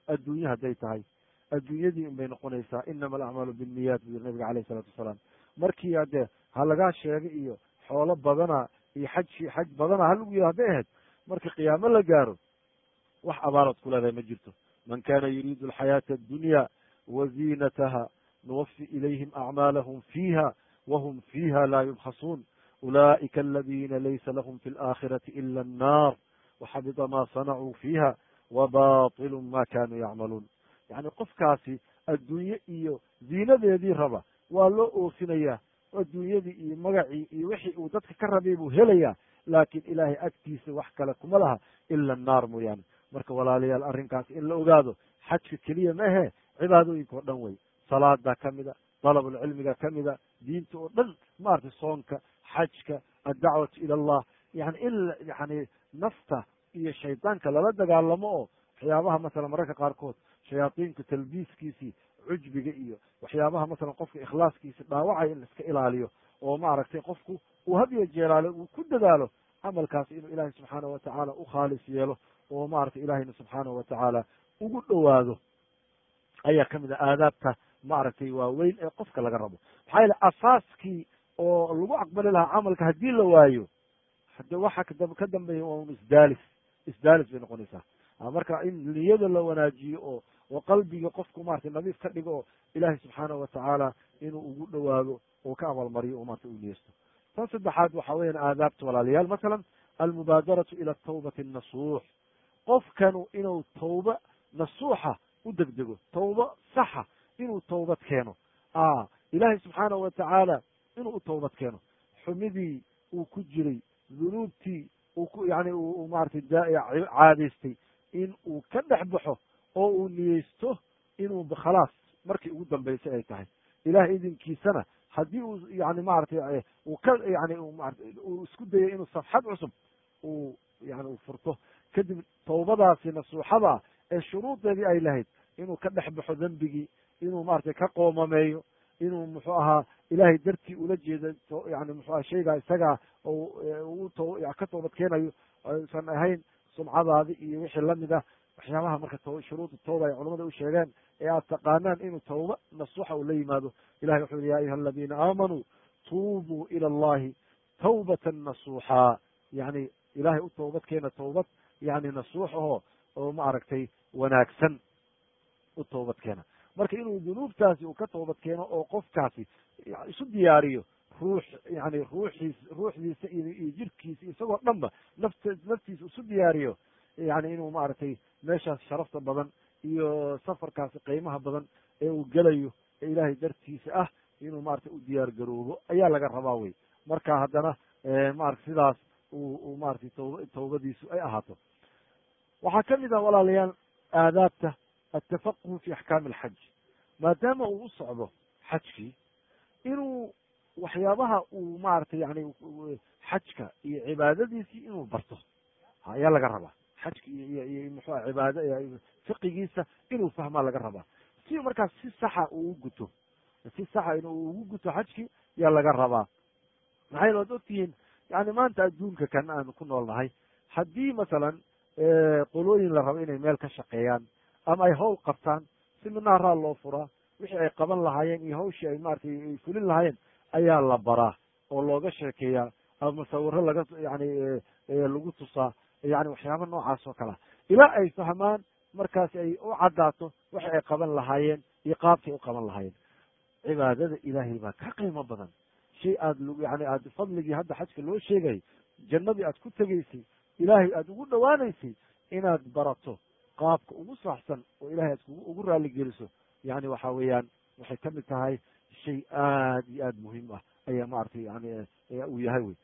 adduunye hadday tahay adduunyadii in bay noqonaysaa inama alacmaalu binniyaat buu yiri nabiga alayh isalaatu wasalaam markii hadee ha lagaa sheega iyo xoolo badana iyo xaj xaj badana ha lagu yiri hadday ahayd marka qiyaamo la gaaro wax abaalood ku leedahay ma jirto man kana yuriidu alxayaata addunya wa ziinataha nuwafi ilayhim acmaalahum fiiha wahum fiiha laa yubkhasuun ulaa'ika aladina laysa lahum fi alaakhirati ila annar waxabida ma sanacuu fiiha wabatilu ma kanuu yacmaluun yacni qofkaasi adduunye iyo ziinadeedii raba waa loo oofinayaa adduunyadii iyo magacii iyo wixii uu dadka ka rabay buu helayaa laakiin ilaahay agtiisa wax kale kuma laha ila annaar mooyaane marka walaalayaal arrinkaas in la ogaado xajka keliya ma ahe cibaadooyinka oo dhan wey salaadaa ka mida dalabulcilmiga ka mida diinta oo dhan maaragtay soonka xajka addacwatu ila allah yani in yani nafta iyo shaydaanka lala dagaalamo oo waxyaabaha masalan mararka qaarkood shayaadiinka talbiiskiisii cujbiga iyo waxyaabaha masalan qofka ikhlaaskiisa dhaawacaya in la iska ilaaliyo oo maaragtay qofku uu hadiyo jeelaale uu ku dadaalo camalkaas inuu ilaahay subxaanahu watacaala u khaalis yeelo oo maaragtay ilaahayna subxaanahu watacaala ugu dhowaado ayaa kamid a aadaabta maaragtay waaweyn ee qofka laga rabo maxaa yeele asaaskii oo lagu aqbali lahaa camalka haddii la waayo hade waxa ka dambeeya waa un isdaalis isdaalis bay noqonaysaa marka in niyada la wanaajiyo oo oo qalbiga qofku maratay nadiif ka dhigo oo ilaahay subxaanahu watacaala inuu ugu dhowaado oo ka abaalmariyo oo maarata u niyeysto tan saddexaad waxa weeyaan aadaabta walaalayaal masalan almubaadaratu ila tawbati nasuux qofkanu inuu tawba nasuuxa u degdego tawba saxa inuu tawbad keeno ilaahay subxaanahu watacaala inuu u tawbad keeno xumidii uu ku jiray dunuubtii uu ku yani uu maratay caadaystay in uu ka dhex baxo oo uu niyeysto inuu khalaas markii ugu dambaysay ay tahay ilahay idinkiisana haddii uu yani maratay uu ka yani uu isku dayo inuu safxad cusub uu yani uu furto kadib tawbadaasi nasuuxada ee shuruudeedii ay lahayd inuu ka dhex baxo dembigii inuu maratay ka qoomameeyo inuu muxuu ahaa ilahay dartii ula jeeda yani muxuaha shaygaa isagaa ka toobad keenayo aysan ahayn sumcadaadi iyo wixii lamid ah waxyaabaha marka shuruuda tawba ay culamada u sheegeen ee aad taqaanaan inuu tawba nasuuxa uu la yimaado ilahay wuxu yhi ya ayuha aladiina aamanuu tuubuu ila allahi tawbatan nasuuxaa yani ilahay u tawbad keena tawbad yani nasuux aho oo ma aragtay wanaagsan u tawbad keena marka inuu dunuubtaasi uu ka toobad keeno oo qofkaasi isu diyaariyo ruux yani ruuxiis ruuxdiisa iyo jirkiisa isagoo dhanba naft naftiisa isu diyaariyo yani inuu maaragtay meeshaas sharafta badan iyo safarkaasi qiimaha badan ee uu gelayo ee ilaahay dartiisa ah inuu maratay u diyaar garoobo ayaa laga rabaa wey marka haddana maarata sidaas uu maratay tawb tawbadiisu ay ahaato waxaa kamid ah walaalayaal aadaabta altafaquhu fi axkaami alxaj maadaama uu u socdo xajkii inuu waxyaabaha uu maaragtay yani xajka iyo cibaadadiisii inuu barto ayaa laga rabaa xajka iyo iyo muxua cibaada fiqigiisa inuu fahmaa laga rabaa si markaas si saxa uu u guto si saxa inuu ugu guto xajkii yaa laga rabaa maxay waad ogtihiin yani maanta adduunka kan aan ku nool nahay haddii masalan qolooyin la rabo inay meel ka shaqeeyaan ama ay hawl qabtaan si minaaraa loo furaa wixii ay qaban lahaayeen iyo hawshii ay maratay ay fulin lahaayeen ayaa la baraa oo looga sheekeeyaa ama musawiro laga yani lagu tusaa yani waxyaaba noocaas oo kalea ilaa ay fahmaan markaasi ay u caddaato waxi ay qaban lahaayeen iyo qaabkay u qaban lahaayeen cibaadada ilaahay baa ka qiimo badan shay aad yani aad fadligii hadda xajka loo sheegay jannadii aad ku tegaysay ilaahay aada ugu dhowaanaysay inaad barato qaabka ugu saxsan oo ilahay aad ugu raaligeliso yani waxa weeyaan waxay kamid tahay shay aad iyo aad muhiim ah ayaa maaragtay yani uu yahay wey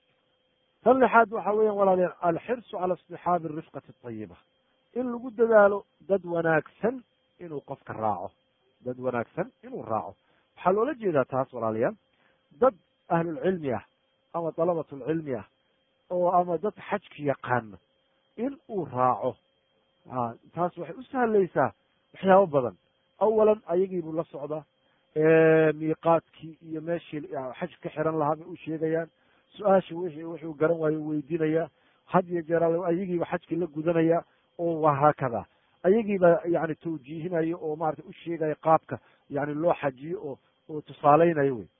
tan lixaad waxa weyan walaalayaal alxirsu cala istixaabi rifqati ayiba in lagu dadaalo dad wanaagsan inuu qofka raaco dad wanaagsan inuu raaco waxaa loola jeedaa taas walaalayaal dad ahlulcilmi ah ama dalabatulcilmi ah oo ama dad xajki yaqaana in uu raaco taas waxay u sahlaysaa waxyaabo badan awalan ayagii buu la socdaa miiqaadkii iyo meeshii xaj ka xiran lahaa bay u sheegayaan su-aasha wixii wuxuu garan waayo weydiinayaa had iyo jeer ayagiiba xajkii la gudanaya oo waa haakada ayagiiba yani tawjiihinayo oo maratay u sheegayo qaabka yani loo xajiyo oo oo tusaaleynayo wey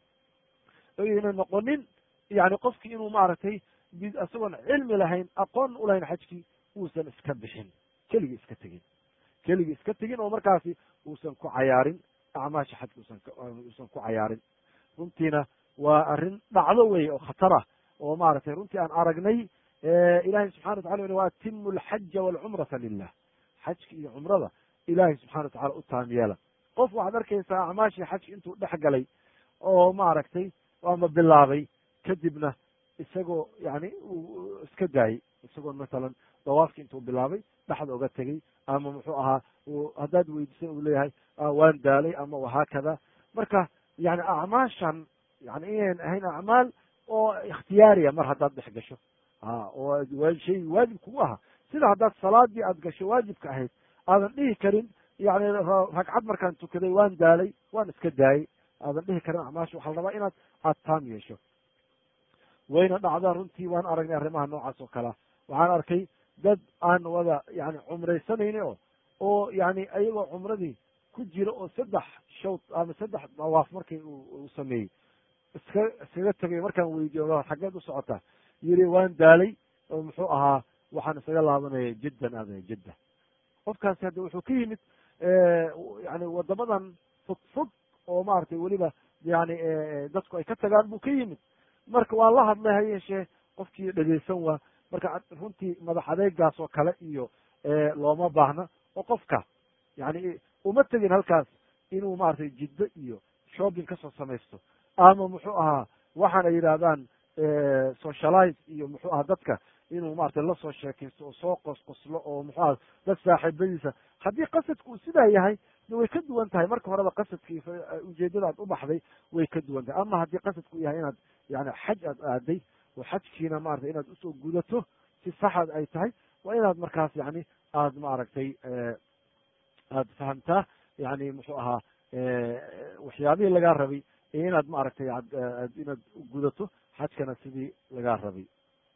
ayna noqonin yani qofkii inuu maaragtay isagoon cilmi lahayn aqoon ulahayn xajkii uusan iska bixin keligii iska tegin keligii iska tegin oo markaasi uusan ku cayaarin acmaasha xajka usan uusan ku cayaarin runtiina waa arrin dhacdo wey oo khatar ah oo maaragtay runtii aan aragnay ilahay subxana watala uli wa atimu alxaja walcumrata lilah xajka iyo cumrada ilahay subxana watacala u taam yeela qof waxaad arkaysaa acmaashii xajka intuu dhex galay oo maaragtay ama bilaabay kadibna isagoo yani uu iska daayey isagoo masalan dawaafki intuu bilaabay dhexda oga tegey ama muxuu ahaa haddaad weydiisan uu leeyahay waan daalay ama wahaakada marka yani acmaashan yani inayn ahayn acmaal oo ikhtiyaariya mar haddaad dhex gasho a oo shay waajib kugu aha sida haddaad salaadii aad gasho waajibka ahayd aadan dhihi karin yani ragcad markaan tukaday waan daalay waan iska daayey aadan dhihi karin acmaasha waxaa la rabaa inaad aad taam yeesho wayna dhacdaa runtii waan aragnay arrimaha noocaas oo kalea waxaan arkay dad aan wada yani cumraysanayni o oo yani ayagoo cumradii ku jira oo saddex shawd ama saddex dawaaf markii uu sameeyey iska iskaga tegay markaan weydiyo xaggeed u socotaa yiri waan daalay oo muxuu ahaa waxaan isaga laabanaya jiddan aadaya jidda qofkaasi hadda wuxuu ka yimid yani wadamadan fog fog oo maaragtay weliba yani dadku ay ka tagaan buu ka yimid marka waa la hadlay ha yeeshee qofkii dhegeysan waa marka runtii madax adeegaas oo kale iyo looma baahna oo qofka yani uma tegin halkaas inuu maratay jiddo iyo shopping kasoo samaysto ama muxuu ahaa waxaan ay yidhaahdaan socialize iyo muxuu aha dadka inuu maratay lasoo sheekaysto oo soo qosqoslo oo muxuu aha dad saaxiibadiisa haddii qasadku uu sidaa yahay way ka duwan tahay marka horeba qasadkii ujeedada aad u baxday way ka duwan tahay ama haddii qasadku yahay inaad yani xaj aad aaday oo xajkiina maratay inaad usoo gudato si saxad ay tahay waa inaad markaas yani aad maaragtay aad fahamtaa yani muxuu ahaa waxyaabihii lagaa rabay iyo inaad maaragtay inaad gudato xajkana sidii lagaa rabay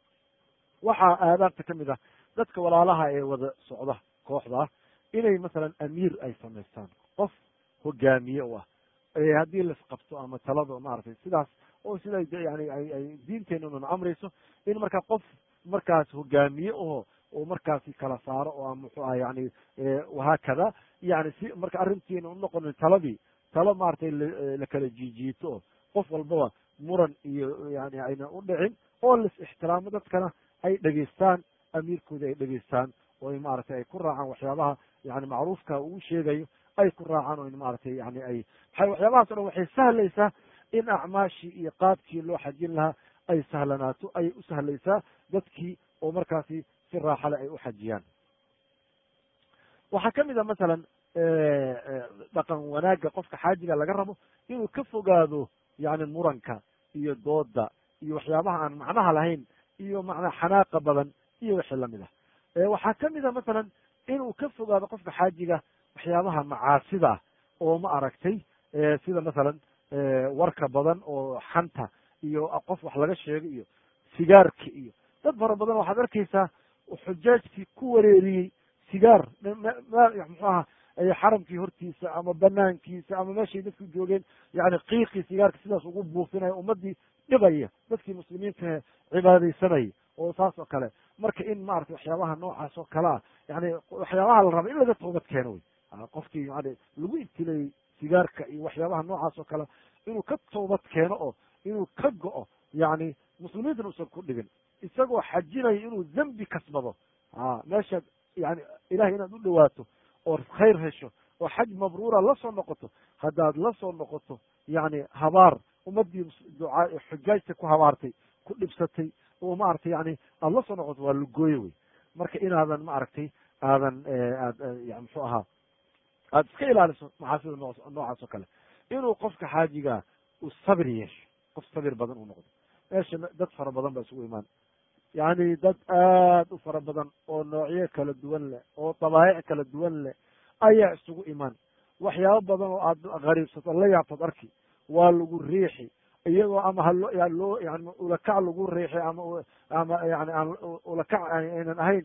waxaa aadaabta kamid ah dadka walaalaha ee wada socda kooxda inay masalan amiir ay samaystaan qof hogaamiye u ah haddii lasqabto ama talado maaragtay sidaas oo sida yani ay diinteenuna amrayso in markaa qof markaas hogaamiye oho oo markaasi kala saaro oo muxuu aha yani wahaakada yani si marka arrintiina unoqonin taladii talo maratay lakala jiijiito oo qof walbaba muran iyo yani ayna u dhicin oo las ixtiraamo dadkana ay dhegeystaan amiirkooda ay dhegeystaan oo maaragtay ay ku raacaan waxyaabaha yani macruufka uu sheegayo ay ku raacaan oo maaragtay yani ay maa waxyaabahaas o dhan waxay sahlaysaa in acmaashii iyo qaabkii loo xajin lahaa ay sahlanaato ayay u sahlaysaa dadkii oo markaasi si raaxale ay u xajiyaan waxaa kamid a masalan dhaqan wanaagga qofka xaajiga laga rabo inuu ka fogaado yani muranka iyo dooda iyo waxyaabaha aan macnaha lahayn iyo macnaa xanaaqa badan iyo wixii lamid ah waxaa kamid a masalan inuu ka fogaado qofka xaajiga waxyaabaha macaasida oo ma aragtay sida masalan warka badan oo xanta iyo qof wax laga sheegay iyo sigaarka iyo dad fara badan waxaad arkaysaa xujaajkii ku wareeriyey sigaar muxuu aha xaramkii hortiisa ama banaankiisa ama meeshay dadku joogeen yani qiiqii sigaarka sidaas ugu buufinaya ummadii dhibaya dadkii muslimiinta cibaadaysanaya oo saas oo kale marka in maarata waxyaabaha noocaas oo kale ah yani waxyaabaha la raba in laga toobad keeno wey qofkii yani lagu ibtilayey sigaarka iyo waxyaabaha noocaas oo kale inuu ka toobad keeno oo inuu ka go-o yani muslimiintana usan ku dhigin isagoo xajinayo inuu dembi kasbado a meeshaad yani ilahay inaad u dhawaato oo khayr hesho oo xaj mabruura lasoo noqoto haddaad lasoo noqoto yani habaar ummadii ducaa xujaajta ku habaartay ku dhibsatay oo maaragtay yani aada lasoo noqoto waa lugooye wey marka inaadan maaragtay aadan aad muxuu ahaa aada iska ilaaliso macaasida noo noocaas oo kale inuu qofka xaajigaa uu sabir yeesho qof sabir badan uu noqdo meesha dad fara badan baa isugu imaan yani dad aad u fara badan oo noocyo kala duwan leh oo dabaayic kala duwan leh ayaa isugu imaan waxyaabo badan oo aad gariibsato la yaabtad arki waa lagu riixi iyagoo ama haloo loo yani ulakac lagu riixi ama ama yani aan ulakac aynan ahayn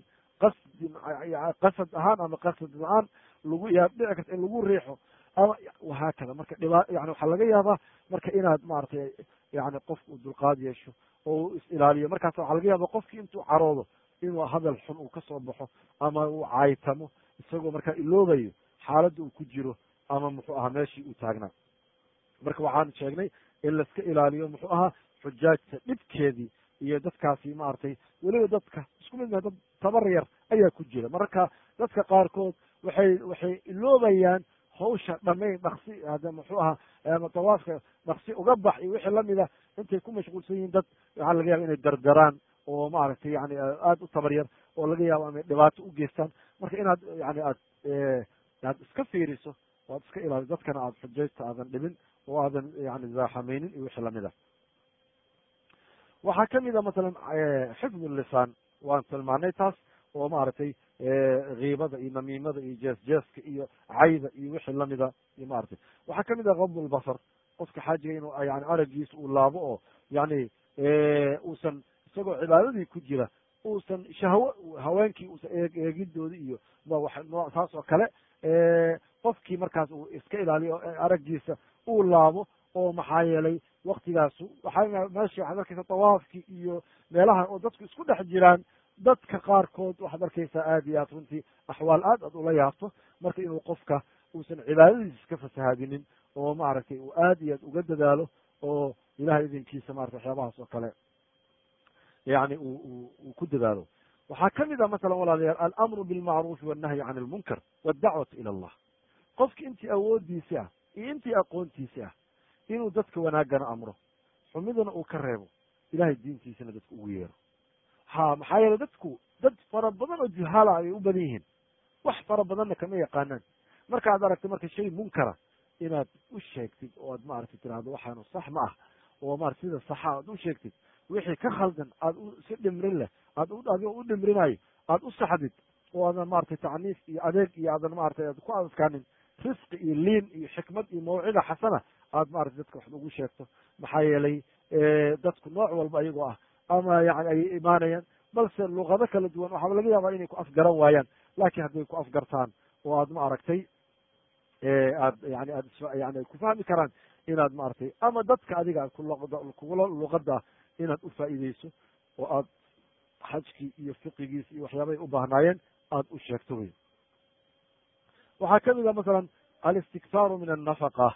qasdi qasad ahaan ama qasad la-aan lagu yaa dhici karta in lagu riixo ama wahaakada marka dhiba yani waxaa laga yaabaa marka inaad maaragtay yani qofka uu dulqaad yeesho oo uu is ilaaliyo markaas waxaa laga yaaba qofki intuu caroodo inuu hadal xun uu kasoo baxo ama uu caaytamo isagoo markaa iloobayo xaaladda uu ku jiro ama muxuu ahaa meeshii uu taagnaa marka waxaan sheegnay in laiska ilaaliyo muxuu ahaa xujaajta dhibkeedii iyo dadkaasi maaragtay weliba dadka isku mid maha dad tabar yar ayaa ku jira mararka dadka qaarkood waxay waxay iloobayaan hawsha dhamayn dhaksi hada muxuu ahaa ama dawaafka dhaksi uga bax iyo wixii lamida intay ku mashquulsan yihiin dad waxaa laga yaaba inay dardaraan oo maaragtay yani aada u tabar yar oo laga yaabo amay dhibaato u geystaan marka inaad yani aad aad iska fiiriso o ad iska ilaaliso dadkana aada xujaysta aadan dhibin oo aadan yani zaaxameynin iyo wixii lamid ah waxaa kamid a masalan xifd lisaan waan tilmaanay taas oo maaragtay kiibada iyo namiimada iyo jees jeeska iyo cayda iyo wixii lamida iyo maaragtay waxaa kamid ah qabd lbasar qofka xaajiga inuu yani aragiisa uu laabo oo yani uusan isagoo cibaadadii ku jira uusan shahwo haweenkii uusan eegidoodi iyo saas oo kale qofkii markaas uu iska ilaaliyo aragiisa uu laabo oo maxaa yeelay waktigaasu waxaa meesha waxaad arkeysa dawaafkii iyo meelaha oo dadku isku dhex jiraan dadka qaarkood waxaad arkeysaa aad iyo aad runtii axwaal aad aad ula yaabto marka inuu qofka uusan cibaadadiisa iska fasahaadinin oo maaragtay uu aad iyo aad uga dadaalo oo ilahay idinkiisa marata waxyaabahaas oo kale yani u uu ku dadaalo waxaa kamid ah masalan walaalayaal alamru bilmacruufi wannahyi can ilmunkar waddacwatu ila allah qofki intii awoodiisi ah iyo intii aqoontiisi ah inuu dadka wanaagana amro xumidana uu ka reebo ilahay diintiisana dadka ugu yeero ha maxaa yeele dadku dad fara badan oo juhaala ayay u badan yihiin wax fara badanna kama yaqaanaan marka ad aragtay marka shay munkara inaad u sheegtid oo aad maaragtay tirahdo waxaanu sax ma ah oo maarata sida saxa aad u sheegtid wixii ka khaldan aad si dhimrin leh aad adigoo u dhimrinayo aad u saxdid oo aadan maratay tacniif iyo adeeg iyo aadan maratay aad ku adkaanin risqi iyo liin iyo xikmad iyo mawcida xasana aad maratay dadka wax ugu sheegto maxaa yeelay dadku nooc walba ayagoo ah ama yani ayay imaanayaan balse luqado kala duwan waxaaba laga yaabaa inay ku afgaran waayaan laakiin hadday ku afgartaan oo aad ma aragtay aad yani aad yani ku fahmi karaan inaad maaragtay ama dadka adiga kugula luqada inaad u faa'iideyso oo aad xajkii iyo fiqigiis iyo waxyaabay u baahnaayeen aad u sheegto wey waxaa kamid a masalan alistiktaaru min annafaqa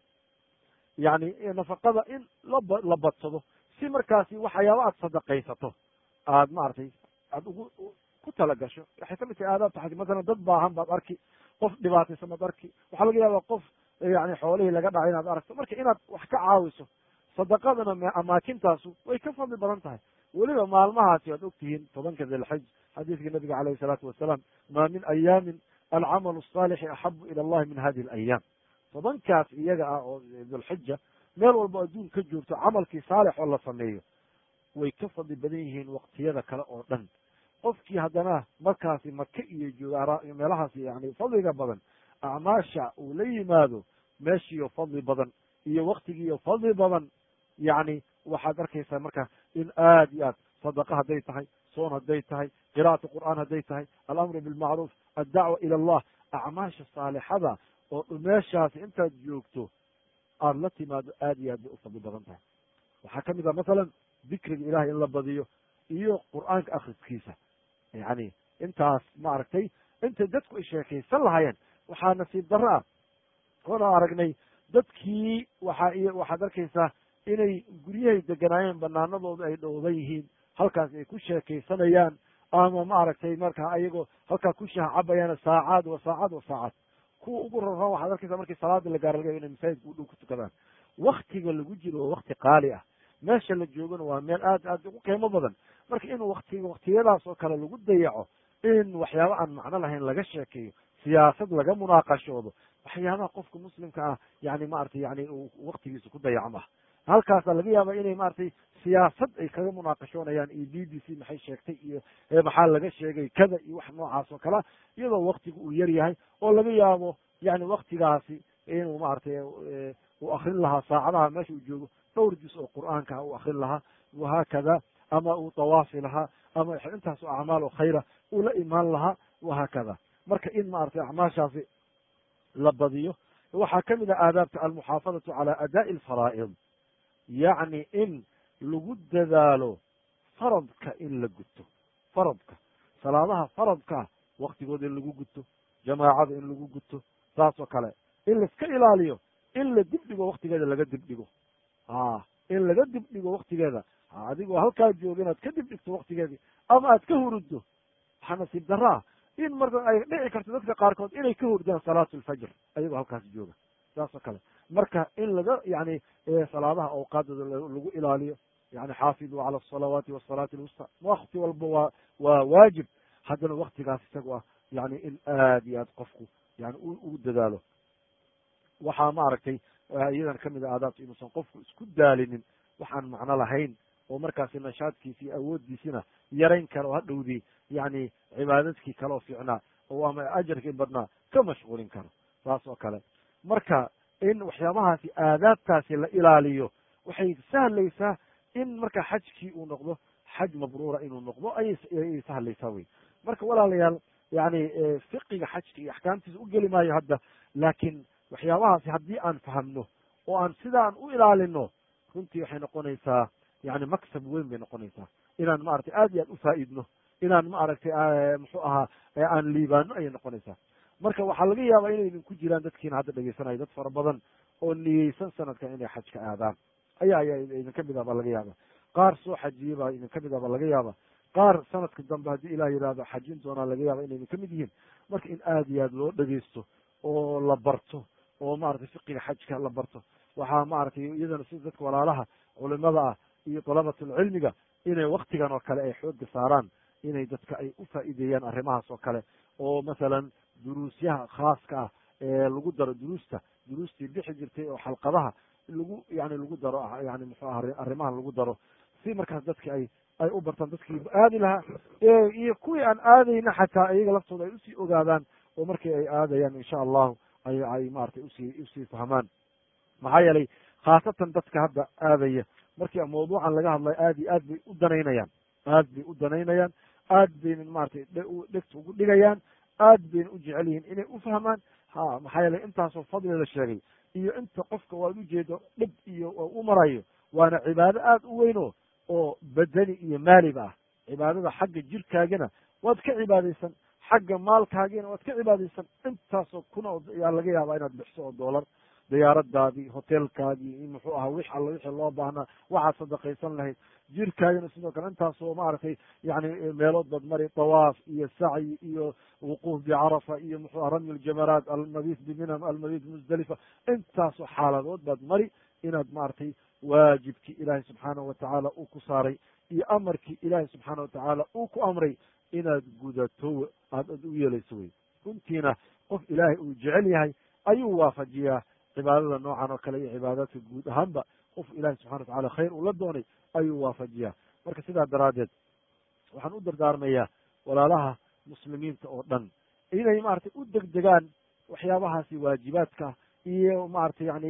yani nafaqada in laba la badsado si markaasi waxyaaba aad sadaqaysato aad maaragtay aad ugu ku talagasho waxay kamid tahay aadaabta xaj masalan dad baahan baad arki qof dhibaataysan baad arki waxaa laga yaaba qof yani xoolihii laga dhacay inaad aragto marka inaad wax ka caawiso sadaqadana amaakintaasu way ka fadli badan tahay weliba maalmahaasi waad ogtihiin tobanka dilxaj xadiiska nabiga caleyhi salaatu wasalaam maa min ayaamin alcamalu الصaalixi axabu ila allahi min hadihi alayaam tobankaas iyaga ah oo dulxija meel walba adduun ka joogto camalkii saalix oo la sameeyo way ka fadli badan yihiin waqtiyada kale oo dhan qofkii haddana markaasi maka iyo jooga meelahaasi yani fadliga badan acmaasha uu la yimaado meeshiiyo fadli badan iyo waktigiiyo fadli badan yani waxaad arkaysaa marka in aad iyo aad sadaqa hadday tahay soon hadday tahay qira'atu qur'aan hadday tahay alamru bilmacruuf addacwa ila allah acmaasha saalixada oo meeshaasi intaad joogto aada la timaado aad iyo aad bay u fadli badan tahay waxaa kamid ah masalan dikriga ilahay in la badiyo iyo qur'aanka akriskiisa yani intaas maaragtay intay dadku ay sheekaysan lahaayeen waxaa nasiib darro ah oona aragnay dadkii waxa waxaad arkaysaa inay guryahay deganaayeen banaanadooda ay dhowban yihiin halkaas ay ku sheekaysanayaan ama maaragtay markaa ayagoo halkaa ku shaha cabayaan saacaad wa saacad wa saacad kuwa ugu raraan waxaad arkaysaa markii salaada la gaaro laga yaba inay masaajidka u dhow ku tukadaan waktiga lagu jiro waa wakti qaali ah meesha la joogana waa meel aad aad ugu qiimo badan marka in wakti waktiyadaas oo kale lagu dayaco in waxyaaba aan macno lahayn laga sheekeeyo siyaasad laga munaaqashoodo waxyaabaha qofka muslimka ah yani maratay yani waktigiisa ku dayacma ah halkaasa laga yaaba inay maratay siyaasad ay kaga munaaqashoonayaan iyo b b c maxay sheegtay iyo maxaa laga sheegay kada iyo wax noocaas oo kalea iyadoo waktiga uu yar yahay oo laga yaabo yani waktigaasi inuu maratay uu akrin lahaa saacadaha meesha uu joogo dhowr juz oo qur'aanka uu akrin lahaa wahaakada ama uu dawaafi lahaa ama intaas oo acmaal oo khayra uu la imaan lahaa wahaakada marka in maaragtay acmaashaasi la badiyo waxaa ka mid ah aadaabta almuxaafadatu cala adaa'i alfaraa'id yacni in lagu dadaalo faradka in la guto faradka salaadaha faradkaa waktigooda in lagu guto jamaacada in lagu guto saas oo kale in laiska ilaaliyo in la dibdhigo waktigeeda laga dibdhigo a in laga dibdhigo waktigeeda adigoo halkaa jooga inaad ka dibdhigto waktigeedii ama aad ka huruddo waxaa nasiib daraa in marka ay dhici karto dadka qaarkood inay ka hurdaan salaatu alfajr ayagoo halkaas jooga saas oo kale marka in laga yani salaadaha awqaadooda lagu ilaaliyo yani xaafiduu cala asalawaati wasalaati alwusta wakti walba waa waa waajib haddana waktigaas isaga ah yani in aad iyo aad qofku yani ugu dadaalo waxaa maaragtay iyadan kamid a aadaabta inuusan qofku isku daalinin waxaan macno lahayn oo markaasi nashaadkiisi iyo awooddiisina yarayn kara oo hadhowdii yani cibaadadkii kale oo fiicnaa oo ama ajarkii badnaa ka mashquulin karo saas oo kale marka in waxyaabahaasi aadaabtaasi la ilaaliyo waxay sahlaysaa in marka xajkii uu noqdo xaj mabruura inuu noqdo ayay sahlaysaa wey marka walaalayaal yani fiqiga xajka iyo axkaamtiisa u geli maayo hadda laakiin waxyaabahaasi haddii aan fahamno oo aan sidaan u ilaalino runtii waxay noqonaysaa yani maksab weyn bay noqonaysaa inaan maaragtay aad iyo aad ufaa'idno inaan maaragtay muxuu ahaa aan liibaano ayay noqonaysaa marka waxaa laga yaabaa inay idinku jiraan dadkiina hadda dhegeysanayo dad fara badan oo niyeysan sanadkan inay xajka aadaan ayaa ayaa idinka mid ah baa laga yaaba qaar soo xajiyey baa idinka mid ah baa laga yaaba qaar sanadka dambe haddii ilah yihahdo xajin doonaa laga yaaba inay idinka mid yihiin marka in aad iyo aad loo dhegeysto oo la barto oo maaragtay fiqiga xajka la barto waxaa maaragtay iyadana sida dadka walaalaha culimada ah iyo dalabatulcilmiga inay waktigan oo kale ay xooga saaraan inay dadka ay u faa'iideeyaan arrimahaas oo kale oo masalan duruusyaha khaaska ah ee lagu daro duruusta duruustii bixi jirtay oo xalqadaha lagu yani lagu daro yani muxuu aha arrimahan lagu daro si markaas dadki ay ay u bartaan dadkii aadi lahaa iyo kuwii aan aadayna xataa iyaga laftooda ay usii ogaadaan oo markii ay aadayaan insha allahu ay ay maratay usii usii fahmaan maxaa yeelay khaasatan dadka hadda aadaya markii mawduucan laga hadlayo aad iyo aad bay u danaynayaan aad bay u danaynayaan aad bayna maratay dhegta ugu dhigayaan aad bayna u jecel yihiin inay u fahmaan ha maxaa yeelay intaasoo fadli la sheegay iyo inta qofka waad ujeedo dhib iyo u marayo waana cibaado aad u weyno oo badani iyo maaliba ah cibaadada xagga jirkaagina waad ka cibaadaysan xagga maalkaagiina waad ka cibaadaysan intaasoo kuna yaa laga yaabaa inaad bixiso oo doolar diyaaradaadii hotelkaagii muxuu ahaa wix alla wixii loo baahnaa waxaad sadaqaysan lahayd jirkaagina sidoo kale intaasoo maaragtay yani meelood baad mari tawaaf iyo sacyi iyo wuquuf bicarafa iyo muxuu aha ramy ljamaraat almabiit biminam almabiit musdalifa intaasoo xaaladood baad mari inaad maaragtay waajibkii ilaahay subxaanahu watacaala uu ku saaray iyo amarkii ilaahay subxaana watacaala uu ku amray inaad gudato aad ad u yeelayso wey runtiina qof ilaahay uu jecel yahay ayuu waafajiyaa cibaadada noocan oo kale iyo cibaadaadka guud ahaanba qof ilahi subxana watacala khayr uu la doonay ayuu waafajiyaa marka sidaa daraaddeed waxaan u dardaarmayaa walaalaha muslimiinta oo dhan inay maaragtay u degdegaan waxyaabahaasi waajibaadka iyo maaragtay yani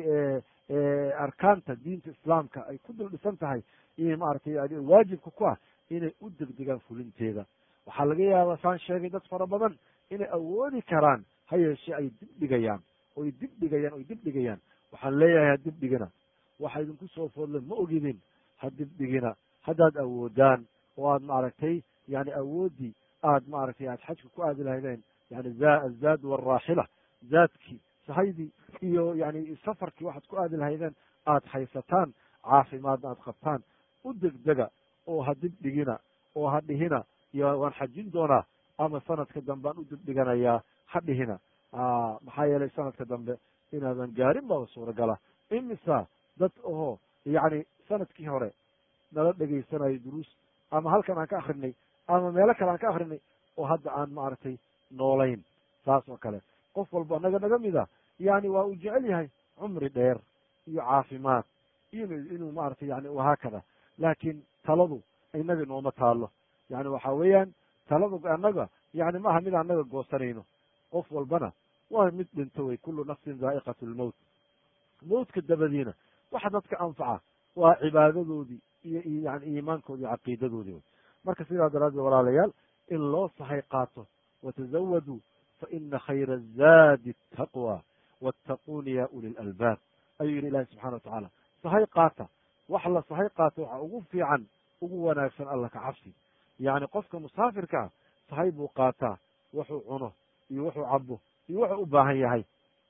arkaanta diinta islaamka ay ku dul dhisan tahay iyo maaragtay waajibka ku ah inay u degdegaan fulinteeda waxaa laga yaabaa saan sheegay dad fara badan inay awoodi karaan ha yeeshee ay dib dhigayaan oy dib dhigayaan oy dib dhigayaan waxaan leeyahay ha dib dhigina waxa idinku soo foodlen ma ogidin ha dib dhigina haddaad awoodaan oo aad maaragtay yani awooddii aad maaragtay aad xajka ku aadi lahaydeen yani azaad waraaxila zaadkii sahaydii iyo yani safarkii waxaad ku aadi lahaydeen aad haysataan caafimaadna aad qabtaan u degdega oo ha dib dhigina oo ha dhihina iyo waan xajin doonaa ama sanadka dambe aan u dib dhiganayaa ha dhihina maxaa yeelay sanadka dambe inaadan gaarin baba suuragala imisa dad oho yacni sanadkii hore nala dhegaysanayo duruus ama halkan aan ka akrinay ama meelo kale aan ka akrinay oo hadda aan maaragtay noolayn saas oo kale qof walba naga naga mid a yani waa uu jecel yahay cumri dheer iyo caafimaad inu inuu maaragtay yani wahaakada laakiin taladu inaga inooma taalo yani waxa weeyaan taladu annaga yani maaha mid annaga goosanayno qof walbana waa mid dhinto wey kullu nafsin zaa'iqat lmowt mowtka dabadiina waxa dadka anfaca waa cibaadadoodii iyo yani iimaankoodi iyo caqiidadoodii wey marka sidaa daraaddeed walaalayaal in loo sahay qaato watazawaduu faina khayra zaadi taqwa wattaquuni ya uli lalbaab ayuu yihi ilahi subxana wa tacaala sahay qaata wax la sahay qaato waxaa ugu fiican ugu wanaagsan alla ka cabsi yacni qofka musaafirka ah sahay buu qaataa wuxuu cuno iyo wuxuu cabo iyo wuxuu u baahan yahay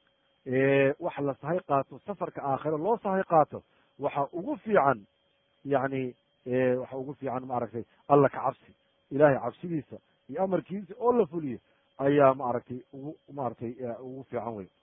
wax la sahay qaato safarka aakhiro loo sahay qaato waxa ugu fiican yani waxa ugu fiican maaragtay alla ka cabsi ilahay cabsidiisa iyo amarkiisa oo la fuliyo ayaa maaragtay ugu maaragtay ugu fiican wey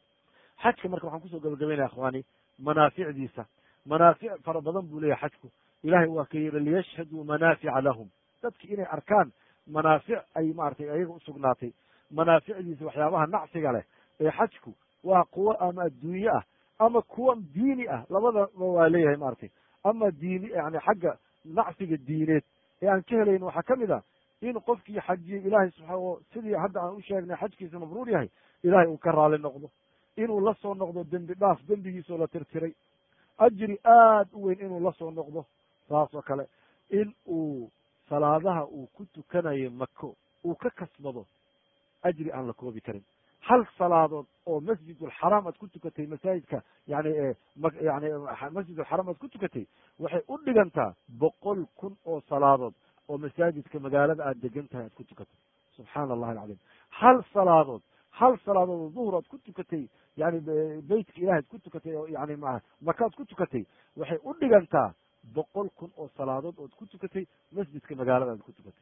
xajka marka waxaan kusoo gabagabaynaya akhwaani manaaficdiisa manaafic fara badan buu leeyahay xajku ilahay waa ka yiri liyashhaduu manaafica lahum dadki inay arkaan manaafic ay maratay ayaga usugnaatay manaaficdiisa waxyaabaha nacsiga leh ee xajku waa kuwo ama adduunye ah ama kuwa diini ah labadaba waa leeyahay maratay ama diini yani xagga nacsiga diineed ee aan ka helayn waxaa kamid a in qofkii xajiye ilahay subaa sidii hadda aan u sheegnay xajkiisa mabruur yahay ilahay uu ka raali noqdo inuu la soo noqdo dembi dhaaf dembigiisoo la tirtiray ajri aad u weyn inuu la soo noqdo saas oo kale in uu salaadaha uu ku tukanayo mako uu ka kasbado ajri aan la koobi karin hal salaadood oo masjidulxaraam aad ku tukatay masaajidka yani yani masjidulxaraam aad ku tukatay waxay u dhigantaa boqol kun oo salaadood oo masaajidka magaalada aad degan tahay aad ku tukatay subxaana allahi alcadiim hal salaadood hal salaadood oo duhur aad ku tukatay yani beytka ilahi ad ku tukatay oo yani ma maka ad ku tukatay waxay u dhigantaa boqol kun oo salaadood ood ku tukatay masjidka magaalada aad ku tukatay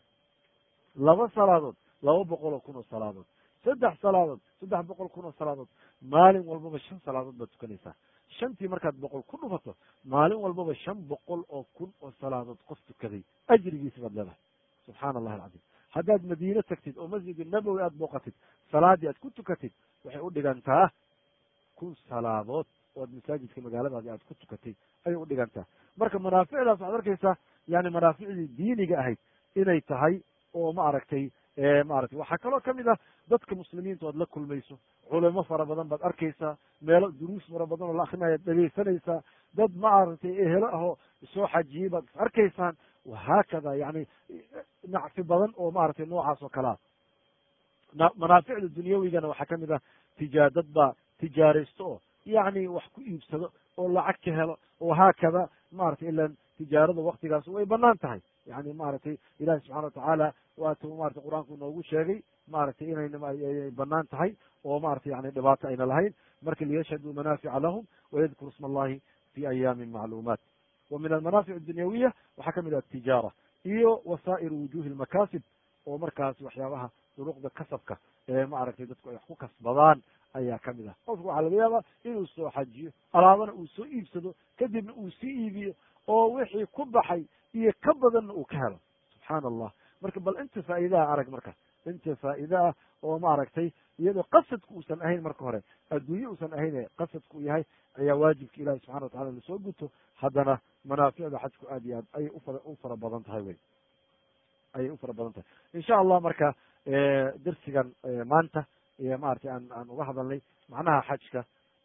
laba salaadood laba boqol oo kun oo salaadood saddex salaadood saddex boqol kun oo salaadood maalin walbaba shan salaadood baad tukanaysaa shantii markaad boqol ku dhufato maalin walbaba shan boqol oo kun oo salaadood qof tukaday ajrigiisi baad leedahay subxaana allahi alcadiim haddaad madiine tagtid oo masjid nabowi aad booqatid salaadii aad ku tukatid waxay u dhigantaa kun salaadood oad masaajidka magaaladaadi aad ku tukatay ayay u dhigantaa marka manaaficdaas waxaad arkaysaa yani manaaficdii diiniga ahayd inay tahay oo ma aragtay maaragtay waxaa kaloo kamid ah dadka muslimiinta oad la kulmayso culamo fara badan baad arkaysaa meelo duruus fara badan oo la akrinaya dhegaysanaysaa dad maaragtay ehelo ahoo soo xajiyey baad is arkaysaan wahaakada yani nacfi badan oo maaragtay noocaas oo kalea manaaficda dunyawigana waxaa kamid ah tija dad baa tijaaraysto oo yani wax ku iibsado oo lacag ka helo oo haakada maratay ilan tijaarada waktigaas way banaan tahay yani maaragtay ilahi subxana watacaala waatu maratay qur-aanku noogu sheegay maaragtay inay banaan tahay oo maratay yani dhibaato ayna lahayn marka liyashhaduu manaafica lahum wayadkuru isma allahi fi ayaamin macluumaat wa min almanaafic adunyawiya waxaa kamid ah atijaara iyo wasaa'iru wujuhi lmakaasib oo markaas waxyaabaha duruqda kasabka ee maaragtay dadku ay wax ku kasbadaan ayaa kamid ah qofku waxaa laga yaabaa inuu soo xajiyo alaabana uu soo iibsado kadibna uu sii iibiyo oo wixii ku baxay iyo ka badanna uu ka helo subxaana allah marka bal inta faa'iidaha arag marka inta faa'iida ah oo maaragtay iyadoo qasadku uusan ahayn marka hore adduunye uusan ahayn ee qasadku uu yahay ayaa waajibka ilahi subxana watacala lasoo guto haddana manaaficda xajku aad iyo aad ayay ufara u fara badan tahay wey ayay u fara badan tahay insha allah marka darsigan maanta maratay aan aan uga hadalnay macnaha xajka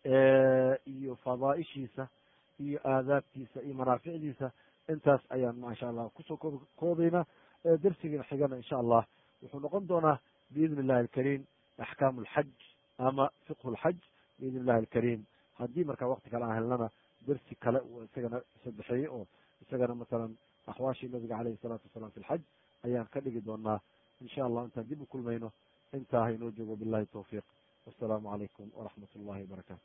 iyo fadaaishiisa iyo aadaabtiisa iyo manaaficdiisa intaas ayaan masha allah kusoo koob koobaynaa darsigan xigana insha allah wuxuu noqon doonaa biidn illahi alkariim axkaamu alxaj ama fiqhu lxaj biidn illahi alkariim haddii marka wakti kale aan helnana dersi kale uu isagana sadexeeye oo isagana masalan axwaashii nabiga caleyhi salaatu wasalaam fi lxaj ayaan ka dhigi doonaa insha allah intaan dib u kulmayno intaa haynoo joogo billahi tawfiiq wassalaamu calaykum waraxmat ullahi wabarakatu